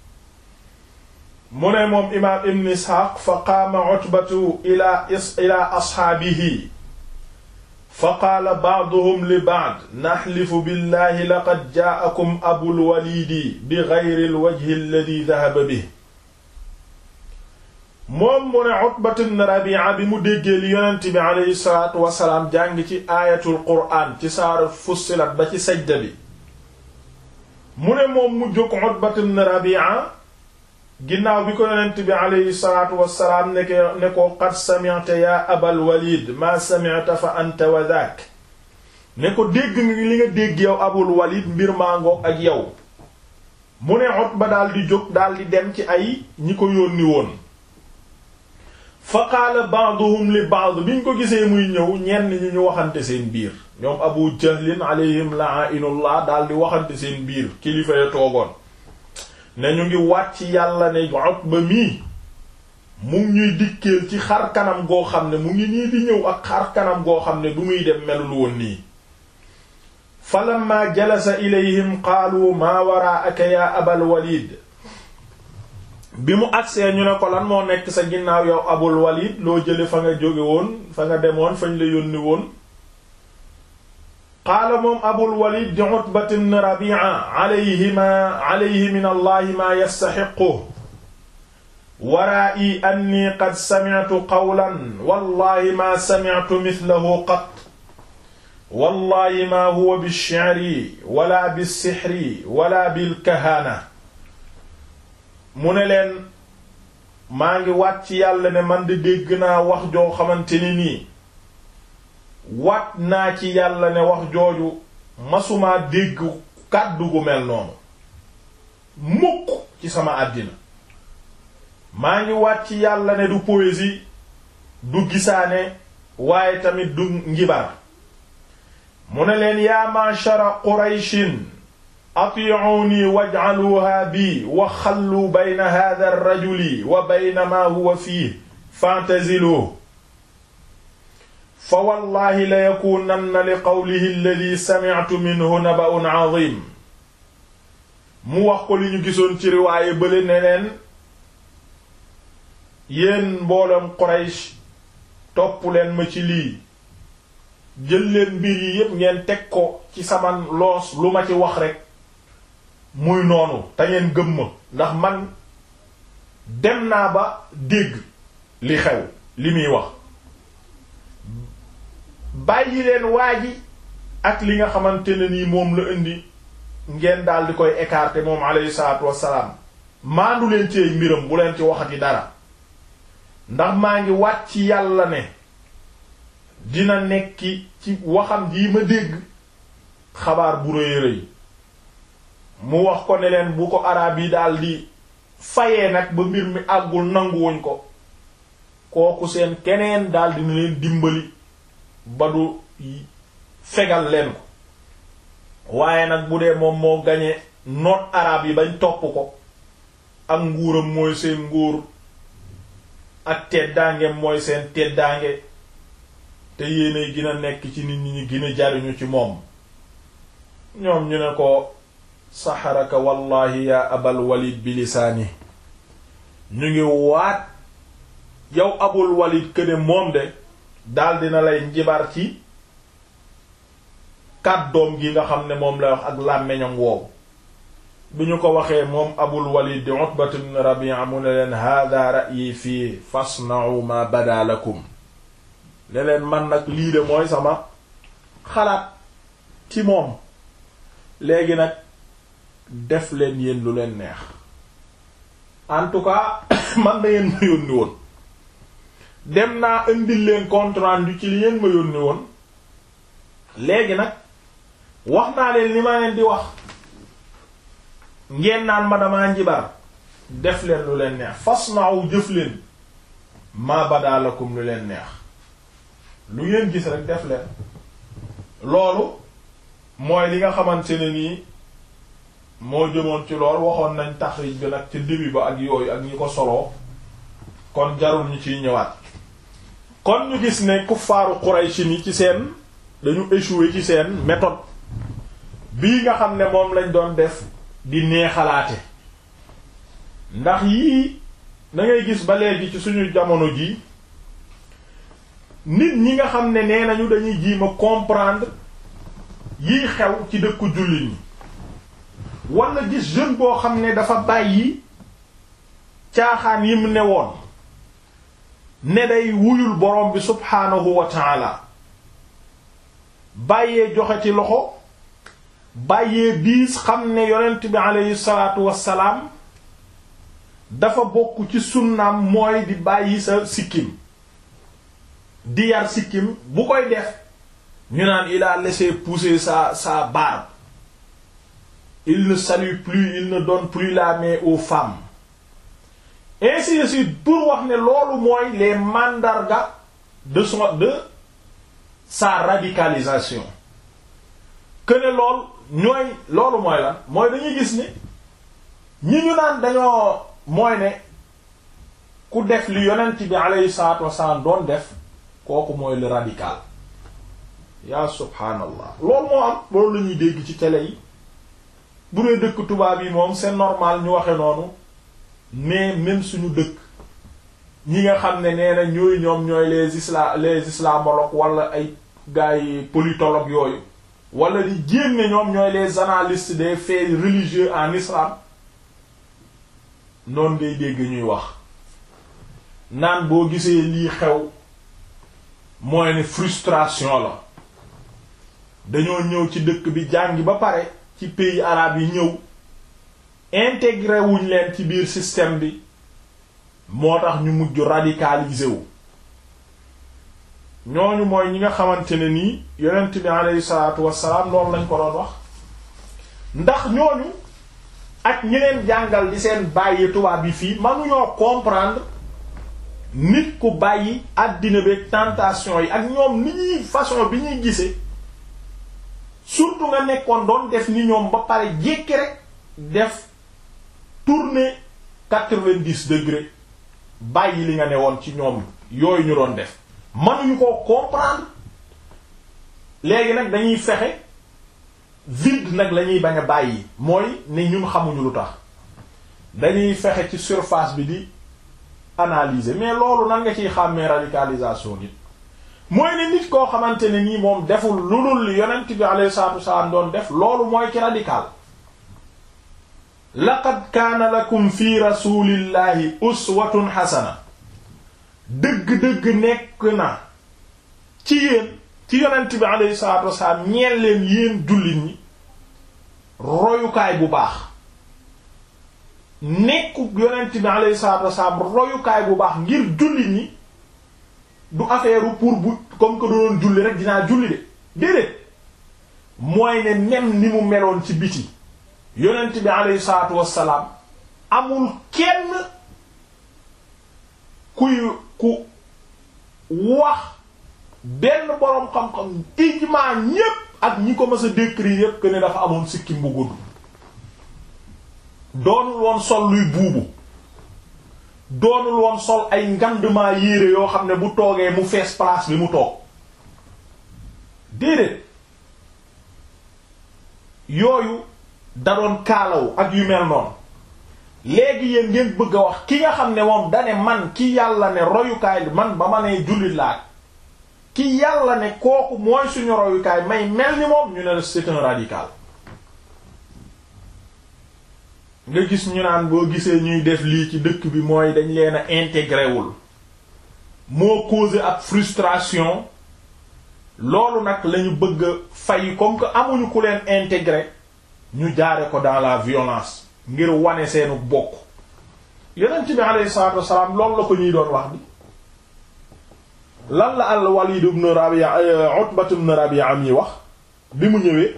mu ne moom imaam ibn isxaaq fa qaama utbatu ila ila asxaabihi fa qaala ba'duhum li ba'd naxlifu billahi laqad jaa'akum abul waliidi bi gayri alwajhi alladi dahaba bihi moom mu ne Utbat ibn Rabi'a bi mu déggee li yonent bi aleyhi salaatu wasalaam jàng ci aayatul qur'aan ci saar Fussilat ba ci sajda bi mu ne moom mu jóg Utbat ibn Rabi'a ginnaaw bi ko yonent bi aleyhi salaatu wasalaam ne ko ne ko qad sami'ta yaa Abal Walid maa sami'ta fa anta wa dhaak ne ko dégg nga li nga dégg yow Abul Walid mbir maa ngoog ak yow mu ne Utba daal di jóg daal di dem ci ay ñi ko yónni woon fa qaala ba'duhum li ba'd biñ ko gisee muy ñëw ñenn ñi ñu waxante seen biir ñoom abu jahlin alayhim la'inullah daal di waxante seen biir kilifa ya toogoon ne ñu ngi wàcc yàlla ne Utba mii mu ngi ñuy dikkeel ci xar kanam goo xam ne mu ngi nii di ñëw ak xar kanam goo xam ne du muy dem melul woon nii falamma jalasa ilayhim qaalu maa waraa'aka ya abal walid bi mu agsee ñu ne ko lan moo nekk sa ginnaaw yow abul walid loo jële fa nga jóge woon fa nga demoon fañ la yónni woon qaala moom abul walid di utbat ibn rabi'a alayhi ma alayhi min allahi maa yastaxiqu waraa'i anni qad sami'tu qawlan wallahi maa sami'tu mithlahu qat wallahi maa huwa bish-shi'ri wala bis-sihri wala bil-kahana mu ne leen maa ngi waat ci yàlla ne man di dégg naa wax joo xamante ni nii waat naa ci yàlla ne wax jooju masumaa dégg kàddu gu mel noonu mukk ci sama àddina maa ngi waat ci yàlla ne du poésie du gisaane waaye tamit du njibar mu ne leen yaa ma'shara qurayshin ati'uni waj'aluha bi wa xallu bayna hadha ar-rajuli wa bayna ma huwa fihi fa'taziluhu fa wallahi la yakunanna li qawlihi alladhi sami'tu minhu naba'un 'azim mu wax ko li ñu gisoon ci riwaaye bële ne leen yéen mbooloom Quraysh topp leen ma ci lii jël leen mbir yi yépp ngeen teg ko ci sama loos lu ma ci wax rekk muy noonu te ngeen gëm ma ndax man dem naa ba dégg li xew li muy wax bàyyi leen waa ji ak li nga xamante ne nii moom la indi ngeen daal di koy écarter moom alayhi salaatu wassalaam maandu leen ci ay mbiram bu leen ci waxati dara ndax maa ngi wàcc yàlla ne dina nekki ci waxam jii ma dégg xabaar bu rëy rëy mu wax ko ne leen bu ko araab yi daal di fayee nag ba mbir mi àggul nanguwuñ ko kooku seen keneen daal dina leen dimbali ba du fegal leen ko waaye nag bu dee moom moo gañe noot araab yi bañ topp ko ak nguuram mooy seen nguur ak teddaangeem mooy seen teddaange te yéenay gën a nekk ci nit ñi ñi gën a jariñu ci moom ñoom ñu ne ko saxaraka wallahi ya abal walid bi lisaani ñu ngi waat yow abul walid këne moom de daal dina lay njibar ci kàddoom gi nga xam ne moom lay wax ak làmmeñam woowu bi ñu ko waxee moom abul walid di utbat ibn rabi'a mu ne leen hada ra'yi fii fasna'u ma bada lakum ne leen man nag lii de mooy sama xalaat ci moom léegi nag def leen yéen lu leen neex en tout cas man na yéen ma yónni woon dem naa indil leen compte rendu ci li yéen ma yónni woon léegi nag wax naa leen li ma leen di wax ngeen naan ma damaa njibar def leen lu leen neex fas naaw jëf leen maa badaalakum lu leen neex lu ngeen gis rek def leen loolu mooy li nga xamante ne nii moo jëmoon ci lool waxoon nañ taxrij bi nag ci début ba ak yooyu ak ñi ko soloo kon jarul ñu ciy ñëwaat kon ñu gis ne kuffaaru Quraysh ni ci seen dañu échoué ci seen méthode bii nga xam ne moom lañ doon def di neexalaate ndax yii da ngay gis ba léegi ci suñu jamono ji nit ñi nga xam ne nee nañu dañuy jiima comprendre yiy xew ci dëkku jullit ñi wala gis jeune boo xam ne dafa bàyyi caaxaan yi mu ne woon ne day wuyul borom bi subhaanahu wa taala bàyyee joxe ci loxo bàyyee biis xam ne yonent bi aleyhi salaatu wassalaam dafa bokk ci sunnaam mooy di bàyyi sa sikkim di yar sikkim bu koy def ñu naan il a laissé pousser sa sa barbe il ne salue plus il ne donne plus la main aux femmes ainsi de suite pour wax ne loolu mooy les mandargas de son de sa radicalisation que ne lool ñooy loolu mooy lan mooy dañuy gis ni ñi ñu naan dañoo mooy ne ku def li yonent bi alayhi salatu wassalam doon def kooku mooy le radical yaa subhaanallah loolu moo am loolu la ñuy dégg ci télé yi bu dee dëkk tubaab yi moom c'est normal ñu waxe noonu mais même suñu dëkk ñi nga xam ne nee na ñooy ñoom ñooy les isla les islamologues wala ay gars yi politologues yooyu wala di jéem ne ñoom ñooy les analystes des faits religieux en islam noonu ngay dégg ñuy wax naan boo gisee lii xew mooy ne frustration la dañoo ñëw ci dëkk bi jàngi ba pare ci pays arabes yi ñëw intégré wuñ leen ci biir système bi moo tax ñu mujj radicalisé wu ñooñu mooy ñi nga xamante ne nii yonent bi aleyhi salaatu wassalaam loolu lañ ko doon wax ndax ñooñu ak ñi leen jàngal di seen bàyyi tubaab yi fii mënuñoo comprendre nit ku bàyyi àddina beeg tentation yi ak ñoom ni ñuy façon bi ñuy gisee surtout nga nekkoon doon def ni ñoom ba pare jékki rek def tourner quatre-vingt-dix degrés bàyyi li nga ne woon ci ñoom yooyu ñu doon def mënuñu koo comprendre léegi nag dañuy fexe vide nag la ñuy bañ a bàyyi mooy ne ñun xamuñu lu tax dañuy fexe ci surface bi di analyser mais loolu nan nga ciy xàmmee radicalisation nit mooy ne nit koo xamante ne nii moom deful lu dul li yonent bi alayhi salaatu wasalaam doon def loolu mooy ki radical laqad kaana lakum fi rasulillahi uswatun xasana dëgg-dëgg nekk na ci yéen ci yonent bi alayhi salaatu wasalaam ñeel leen yéen jullit ñi royukaay bu baax nekku yonent bi alayhi salaatu wasalaam royukaay bu baax ngir jullit ñi du affaire pour bu comme que doon julli rek dinaa julli de déedéet mooy ne même ni mu meloon ci biti yonent bi alayhi salaatu wassalaam amul kenn kuy ku wax benn boroom xam-xam ijmaa ñépp ak ñi ko mës a décrire yépp que ne dafa amoon sikkim bu gudd doonul woon sol luy buubu doonul woon sol ay ngandement yére yoo xam ne bu toogee mu fees place bi mu toog déedéet yooyu da doon kaalaw ak yu mel noonu léegi yéen ngeen bëgg a wax ki nga xam ne moom dane man ki yàlla ne royukaay bi man ba ma nee jullit laa ki yàlla ne kooku mooy suñu royukaay may mel ni moom ñu ne c'est un radical nga gis ñu naan boo gisee ñuy def lii ci dëkk bi mooy dañ leen a intégré wul moo causé ak frustration loolu nag lañu bëgg a fay comme que amuñu ku leen intégré ñu jaare ko dans la violence ngir wane seenu bokk yonent bi alayhi salaatu wassalaam loolu la ko ñuy doon wax di lan la al Walid ibn Rabi'a Utbat ibn Rabi'a am yi wax bi mu ñëwee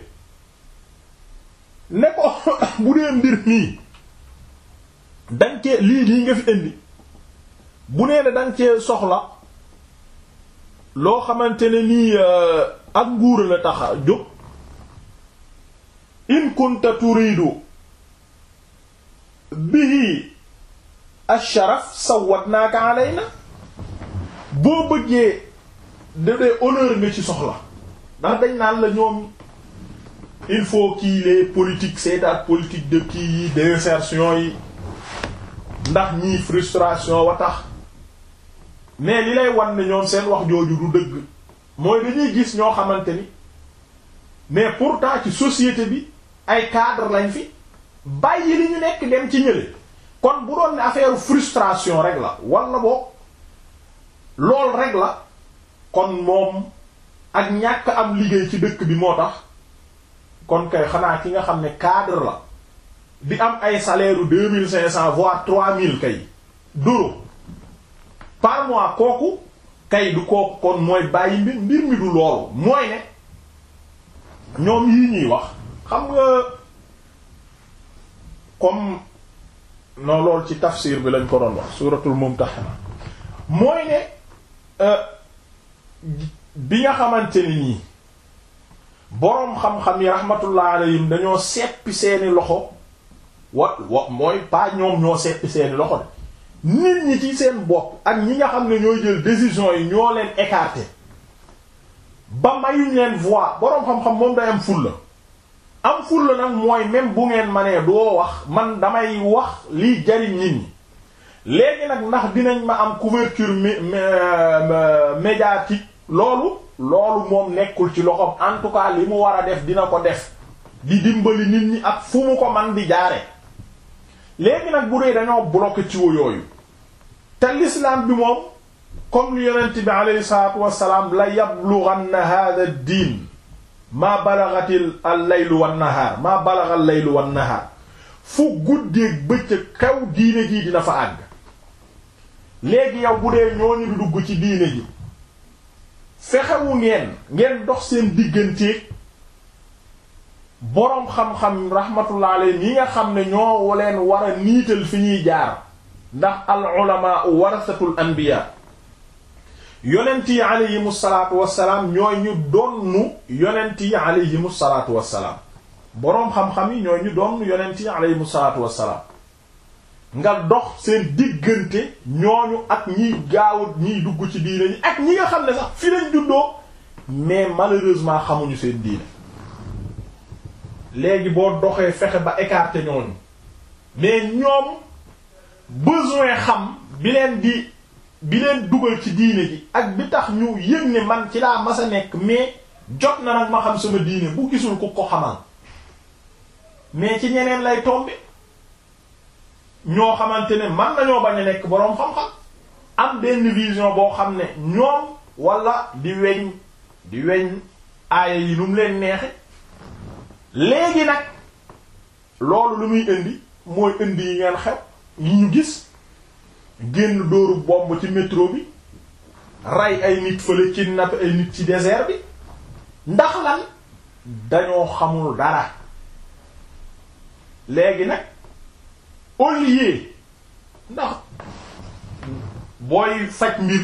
ne ko bu dee mbir nii dañ cee lii nii nga fi indi bu nee ne dañ cee soxla loo xamante ne nii ak nguur la tax a jóg in kunta turidu bihi asharaf sawwatnaaka alayna boo bëggee da dee honneur nga ci soxla ndax dañ naan la ñoom il faut qu'il les politique c'est-à-dire politique de kii yi d'insertion yi ndax ñii frustration wa tax mais li lay wan ne ñoom seen wax jooju du dëgg mooy dañuy gis ñoo xamante ni mais pourtant ci société bi ay cadre lañ fi bàyyi li ñu nekk dem ci ñële kon bu doon ne affaire frustration rek la wala boog lool rek la kon moom ak ñàkk am liggéey ci dëkk bi moo tax kon kay xanaa ki nga xam ne cadre la di am ay salaire u deux mille cinq cents voire trois mille kay d'euros par mois kooku kay du kooku kon mooy bàyyi mbir mbir mi du loolu mooy ne ñoom yii ñuy wax xam nga comme non loolu ci tafsir bi lañ ko doon wax suratul mumtahana mooy ne bi nga xamante ni nii boroom xam-xam yi rahmatullah alayhim dañoo seppi seeni loxo wa wa mooy pas ñoom ñoo seppi seeni loxo de nit ñi ci seen bopp ak ñi nga xam ne ñooy jël décision yi ñoo leen écarté ba mayuñ leen voix boroom xam-xam moom day am fulla am fulla nag mooy même bu ngeen ma nee doo wax man damay wax liy jariñ nit ñi léegi nag ndax dinañ ma am couverture médiatique loolu loolu moom nekkul ci loxoom en tout cas li mu war a def dina ko def di dimbali nit ñi ak fu mu ko man di jaare léegi nag bu dee dañoo bloqué ci wo yooyu te l'islam bi moom comme li yonent bi aleyhi salatu wasalaam la yablughanna hadha ad-din maa balagatil al-laylu wan-nahar maa balagha al-laylu wan-nahar fu guddeeg bëccëg kaw diine ji dina fa àgg léegi yow bu dee ñooñu di dugg ci diine ji fexewu ngeen ngeen dox seen digganteeg boroom xam-xam rahmatullah alayhi yi nga xam ne ñoo leen war a niital fi ñuy jaar ndax al ulama warasatul anbiya yonent yi aleyhim salaatu wassalaam ñooy ñu donnu yonent yi aleyhim salaatu wassalaam boroom xam-xam yi ñooy ñu donnu yonent yi aleyhim salaatu wassalaam nga dox seen diggante ñooñu ak ñiy gaawut ñiy dugg ci diine ñi ak ñi nga xam ne sax fi lañ juddoo mais malheureusement xamuñu seen diine léegi boo doxee fexe ba écarter ñooñu mais ñoom besoin xam bi leen di bi leen dugal ci diine ji ak bi tax ñu yëg ne man ci laa mas a nekk mais jot na nag ma xam sama diine bu gisul ku ko xamal mais ci ñeneen lay tomber ñoo xamante ne man nañoo bañ a nekk boroom xam-xam am benn vision boo xam ne ñoom wala di weñ di weñ aaya yi nu mu leen neexe léegi nag loolu lu muy indi mooy indi yi ngeen xew yi ñu gis génn dóoru bomb ci métro bi rey ay nit fële ci napp ay nit ci désert bi ndax lan dañoo xamul dara léegi nag au lieu ndax booy faj mbir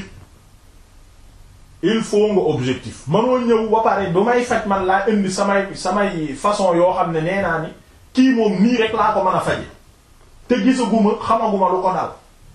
il faut nga objectif mënoo ñëw ba pare bu may faj man laa indi samay samay façon yoo xam ne nee naa ni kii moom nii rek laa ko mën a faje te gisaguma xamaguma lu ko dal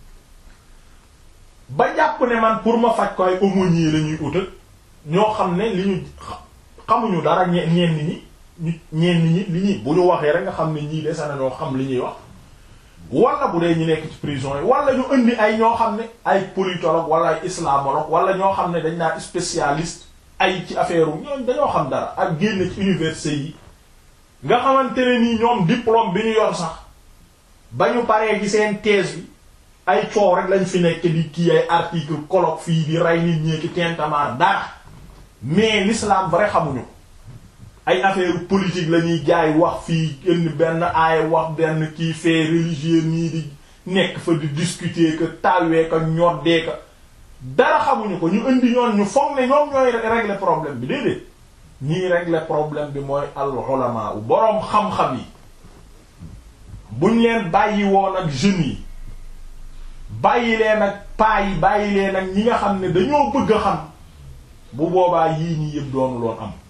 ba jàpp ne man pour ma faj ko ay aumônier la ñuy utal ñoo xam ne li ñu xamuñu dara ñe ñenn ñi ñu ñenn ñi li ñuy bu ñu waxee rek nga xam ne ñii dese nañoo xam li ñuy wax wala bu dee ñu nekk ci prison yi wala ñu indi ay ñoo xam ne ay politologue wala ay islamologue wala ñoo xam ne dañ naa spécialiste ay ci affaire ñoom dañoo xam dara ak génn ci université yi nga xamante ne nii ñoom diplôme bi ñu yor sax ba ñu paree ci seen thèse bi ay coow rek lañ fi nekk di kii ay article colloque fii di rey nit ñi ki tintamarre dara mais l'islam vrai xamuñu ay affaire politique la ñuy jaay wax fii indi benn aaya wax benn kii fait religieux nii di nekk fa di discuter que tawee ka ñoddee ka dara xamuñu ko ñu indi ñoon ñu foog ne ñoom ñooy régler problème bi déedéet ñii régler problème bi mooy al ulama u boroom xam-xam yi buñ leen bàyyi woon ak jeunes yi bàyyi leen ak paa yi bàyyi leen ak ñi nga xam ne dañoo bëgg a xam bu boobaa yii ñi yëpp doonu loon am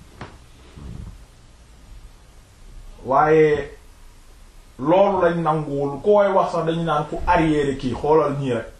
waaye loolu lañ nanguwul ku koy wax sax dañu naan ku arrière kii xoolal ñii rek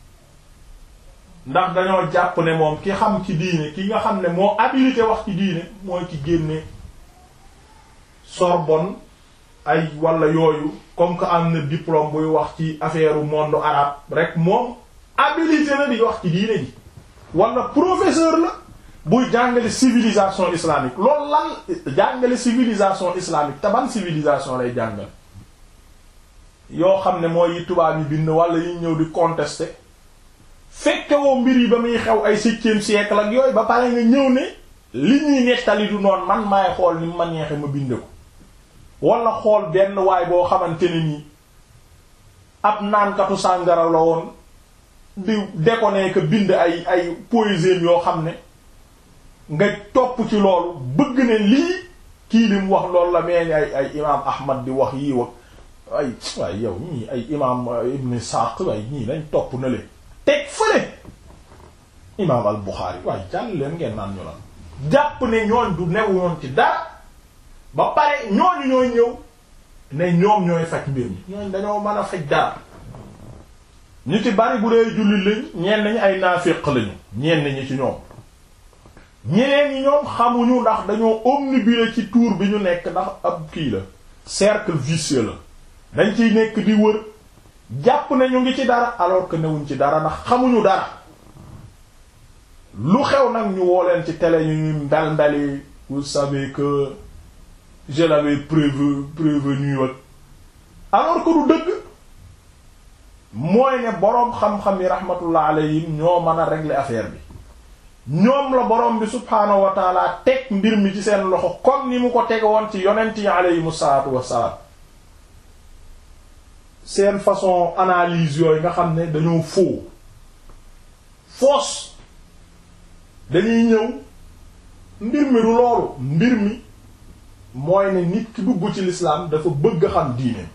ndax dañoo jàpp ne moom ki xam ci diine ki nga xam ne moo habilité wax ci diine mooy ki génne Sorbonne ay wala yooyu comme que am na diplôme buy wax ci affaire monde arabe rek moom habilité na di wax ci diine ji wala professeur la buy jàngale civilisation islamique loolu lan jàngale civilisation islamique te ban civilisation lay jàngale yoo xam ne mooy yi tubaab yi bind wala yi ñëw di contester fekke woo mbir yi ba muy xew ay septième siècle ak yooyu ba pare nga ñëw ne li ñuy nettali du noonu man maay xool ni ma neexe ma bind ko wala xool benn waay boo xamante ne nii ab naankatu sàngara la woon di déconner que bind ay ay poésie yoo xam ne nga topp ci loolu bëgg ne lii kii li mu wax loolu la mee ni ay ay imaam Ahmad di wax yii wax ay waaye yow ñii ay imaam Ibn Sa'd waaye ñii lañ topp na leen teg fële imaam al Bukhari waaye jàll leen ngeen naan ñu la jàpp ne ñooñ du new ñoon ci dara ba pare ñooñu ñooy ñëw ne ñoom ñooy faj mbir mi ñooñ dañoo mën a faj dara ñu ci bari bu dee julli lañ ñenn ñi ay naafiq lañu ñenn ñi ci ñoom ñeneen ñi ñoom xamuñu ndax dañoo omnibulé ci tour bi ñu nekk ndax ab kii la cercle vicieux la dañ ciy nekk di wër jàpp ne ñu ngi ci dara alors que newuñ ci dara ndax xamuñu dara lu xew nag ñu woo leen ci télé ñu ñuy mbel mbeli vous savez que je l'avais prévu prévenu ak alors que du dëgg mooy ne boroom xam-xam yi rahmatullah alayhim ñoo mën a régler affaire bi ñoom la boroom bi subhaanahu wa taala teg mbir mi ci seen loxo comme ni mu ko teg woon ci yonent yi aleyhim salaatu wassalaam seen façon analyse yooyu nga xam ne dañoo faux fausse dañuy ñëw mbir mi du loolu mbir mi mooy ne nit ki dugg ci l'islam dafa bëgg xam diine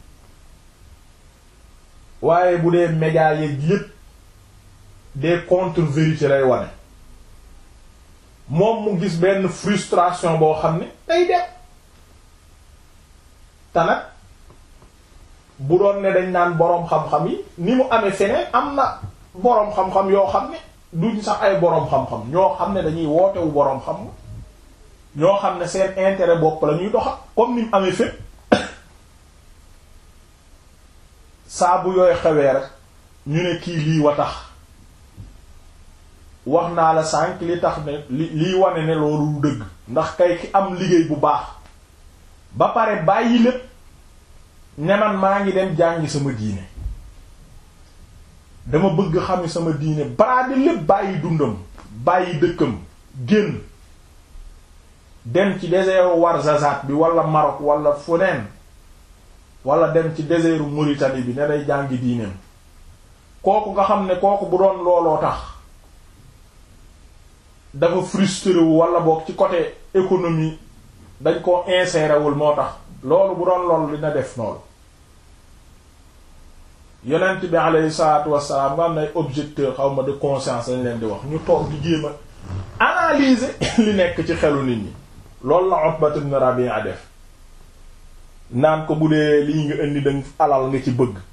waaye bu dee médias yeeg yépp des contre-vérités lay wane moom mu gis benn frustration boo xam ne day dem te nag bu doon ne dañ naan boroom xam-xam yi ni mu amee feneen am na boroom xam-xam yoo xam ne duñ sax ay boroom xam-xam ñoo xam ne dañuy wootewu boroom xam ñoo xam ne seen intérêt bopp la ñuy doxal comme ni mu amee fépp saa bu yooy xewee rek ñu ne kii lii wa tax wax naa la sànq li tax ne li liy wane ne loolu du dëgg ndax kay ki am liggéey bu baax ba pare bàyyi lépp ne man maa ngi dem jàngi sama diine dama bëgg xam sama diine baraade lépp bàyyi dundam bàyyi dëkkam génn dem ci désert Ouarzazate bi wala Maroc wala feneen wala dem ci désert Mauritanie bi ne day jàngi diineem kooku nga xam ne kooku bu doon looloo tax dafa frustré wu wala boog ci côté économie dañ ko inséré wul moo tax loolu bu doon loolu dina def noonu yonent bi alayhi salaatu wassalaam nga am nay objecteur xaw ma de conscience lañ leen di wax ñu toog di jéem a analyser li nekk ci xelu nit ñi loolu la Utbat ibn Rabi'a def naan ko bu dee lii nga indi dañ alal nga ci bëgg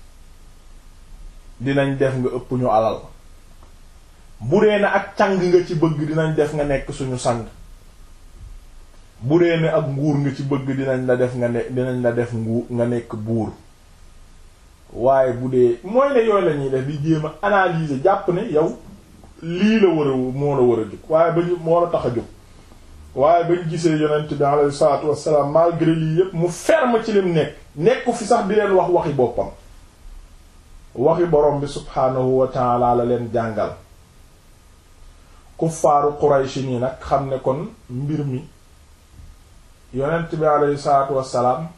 dinañ def nga ëpp ñu alal bu dee na ak càng nga ci bëgg dinañ def nga nekk suñu sang bu dee ne ak nguur nga ci bëgg dinañ la def nga ne dinañ la def nguur nga nekk buur waaye bu dee mooy ne yooyu la ñuy def di jéem a analyser jàpp ne yow lii la war a moo la war a jóg waaye ba ñu moo la tax a jóg waaye bañ gisee yonent bi alayhi salaatu wassalaam malgré lii yépp mu ferme ci lim nekk nekku fi sax di leen wax waxi boppam waxi borom bi subhaanahu wa taala la leen jàngal kuffaaru Quraysh nii nag xam ne kon mbir mi yonent bi alayhi salaatu wassalaam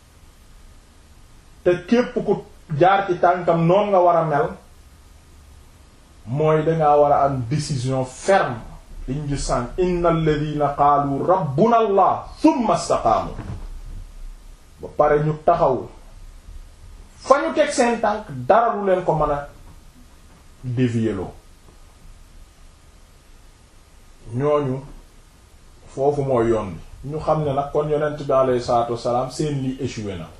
te képp ku jaar ci tànkam noon nga war a mel mooy dangaa war a am décision ferme liñ gis sànq inna alladina qaalu rabbuna allah thumma istaqaamu ba pare ñu taxaw fa ñu teg seen tànk dara lu leen ko mën a dévier loo ñooñu foofu mooy yoon bi ñu xam ne nag kon yonent bi alayhi salaatu wassalaam seen lii échoué na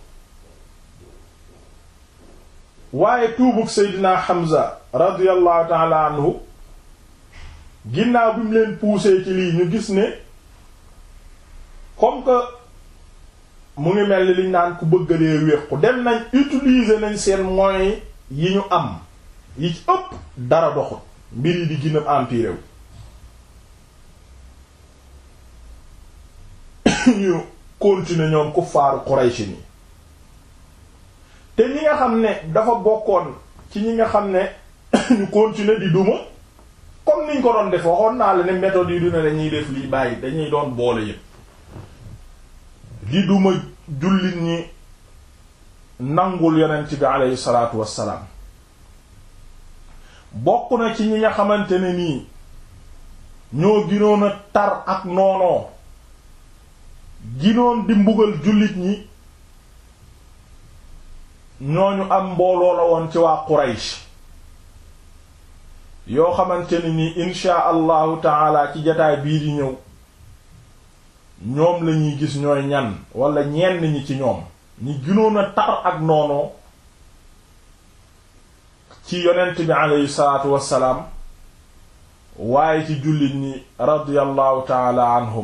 waaye tuubug Seydina Hamza radiyallahu ta'ala anhu ginnaaw bi mu leen poussé ci lii ñu gis ne comme que mu ngi mel ni liñ naan ku bëgg dee wéqu dem nañ utiliser nañ seen moyens yi ñu am yi ci ëpp dara doxut mbir yi di gën a empiré wu ñu continuer ñoom kuffaaru Quraysh ni te ñi nga xam ne dafa bokkoon ci ñi nga xam ne ñu continuer di duma comme niñ ko doon def waxoon naa la ne méthode yi du ne dañuy def lii bàyyi dañuy doon boole yépp di duma jullit ñi nangul yonent bi aleyhi salaatu wassalaam bokk na ci ñi nga xamante ne nii ñoo ginoon a tar ak noonoo ginoon di mbugal jullit ñi ñooñu am mbooloo la woon ci waa Quraysh yoo xamante ne ni insha allahu taala ci jataay bii di ñëw ñoom lañuy gis ñooy ñan wala ñenn ñi ci ñoom ñi ginoon a tar ak noonoo ci yonent bi aleyhi salaatu wassalaam waaye ci jullit ñi radiyallahu taala anhum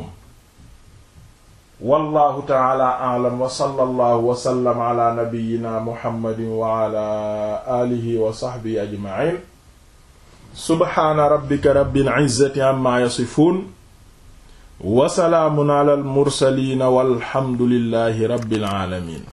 wallahu taala a'lam wa sallallahu wa sallam ala nabiyyina muhammadin wa ala alihi wa sahbihi ajma'in subhaana rabbika rabbil izzati amma yasifun wa salaamun ala al mursaliin walhamdulillahi rabbil alamin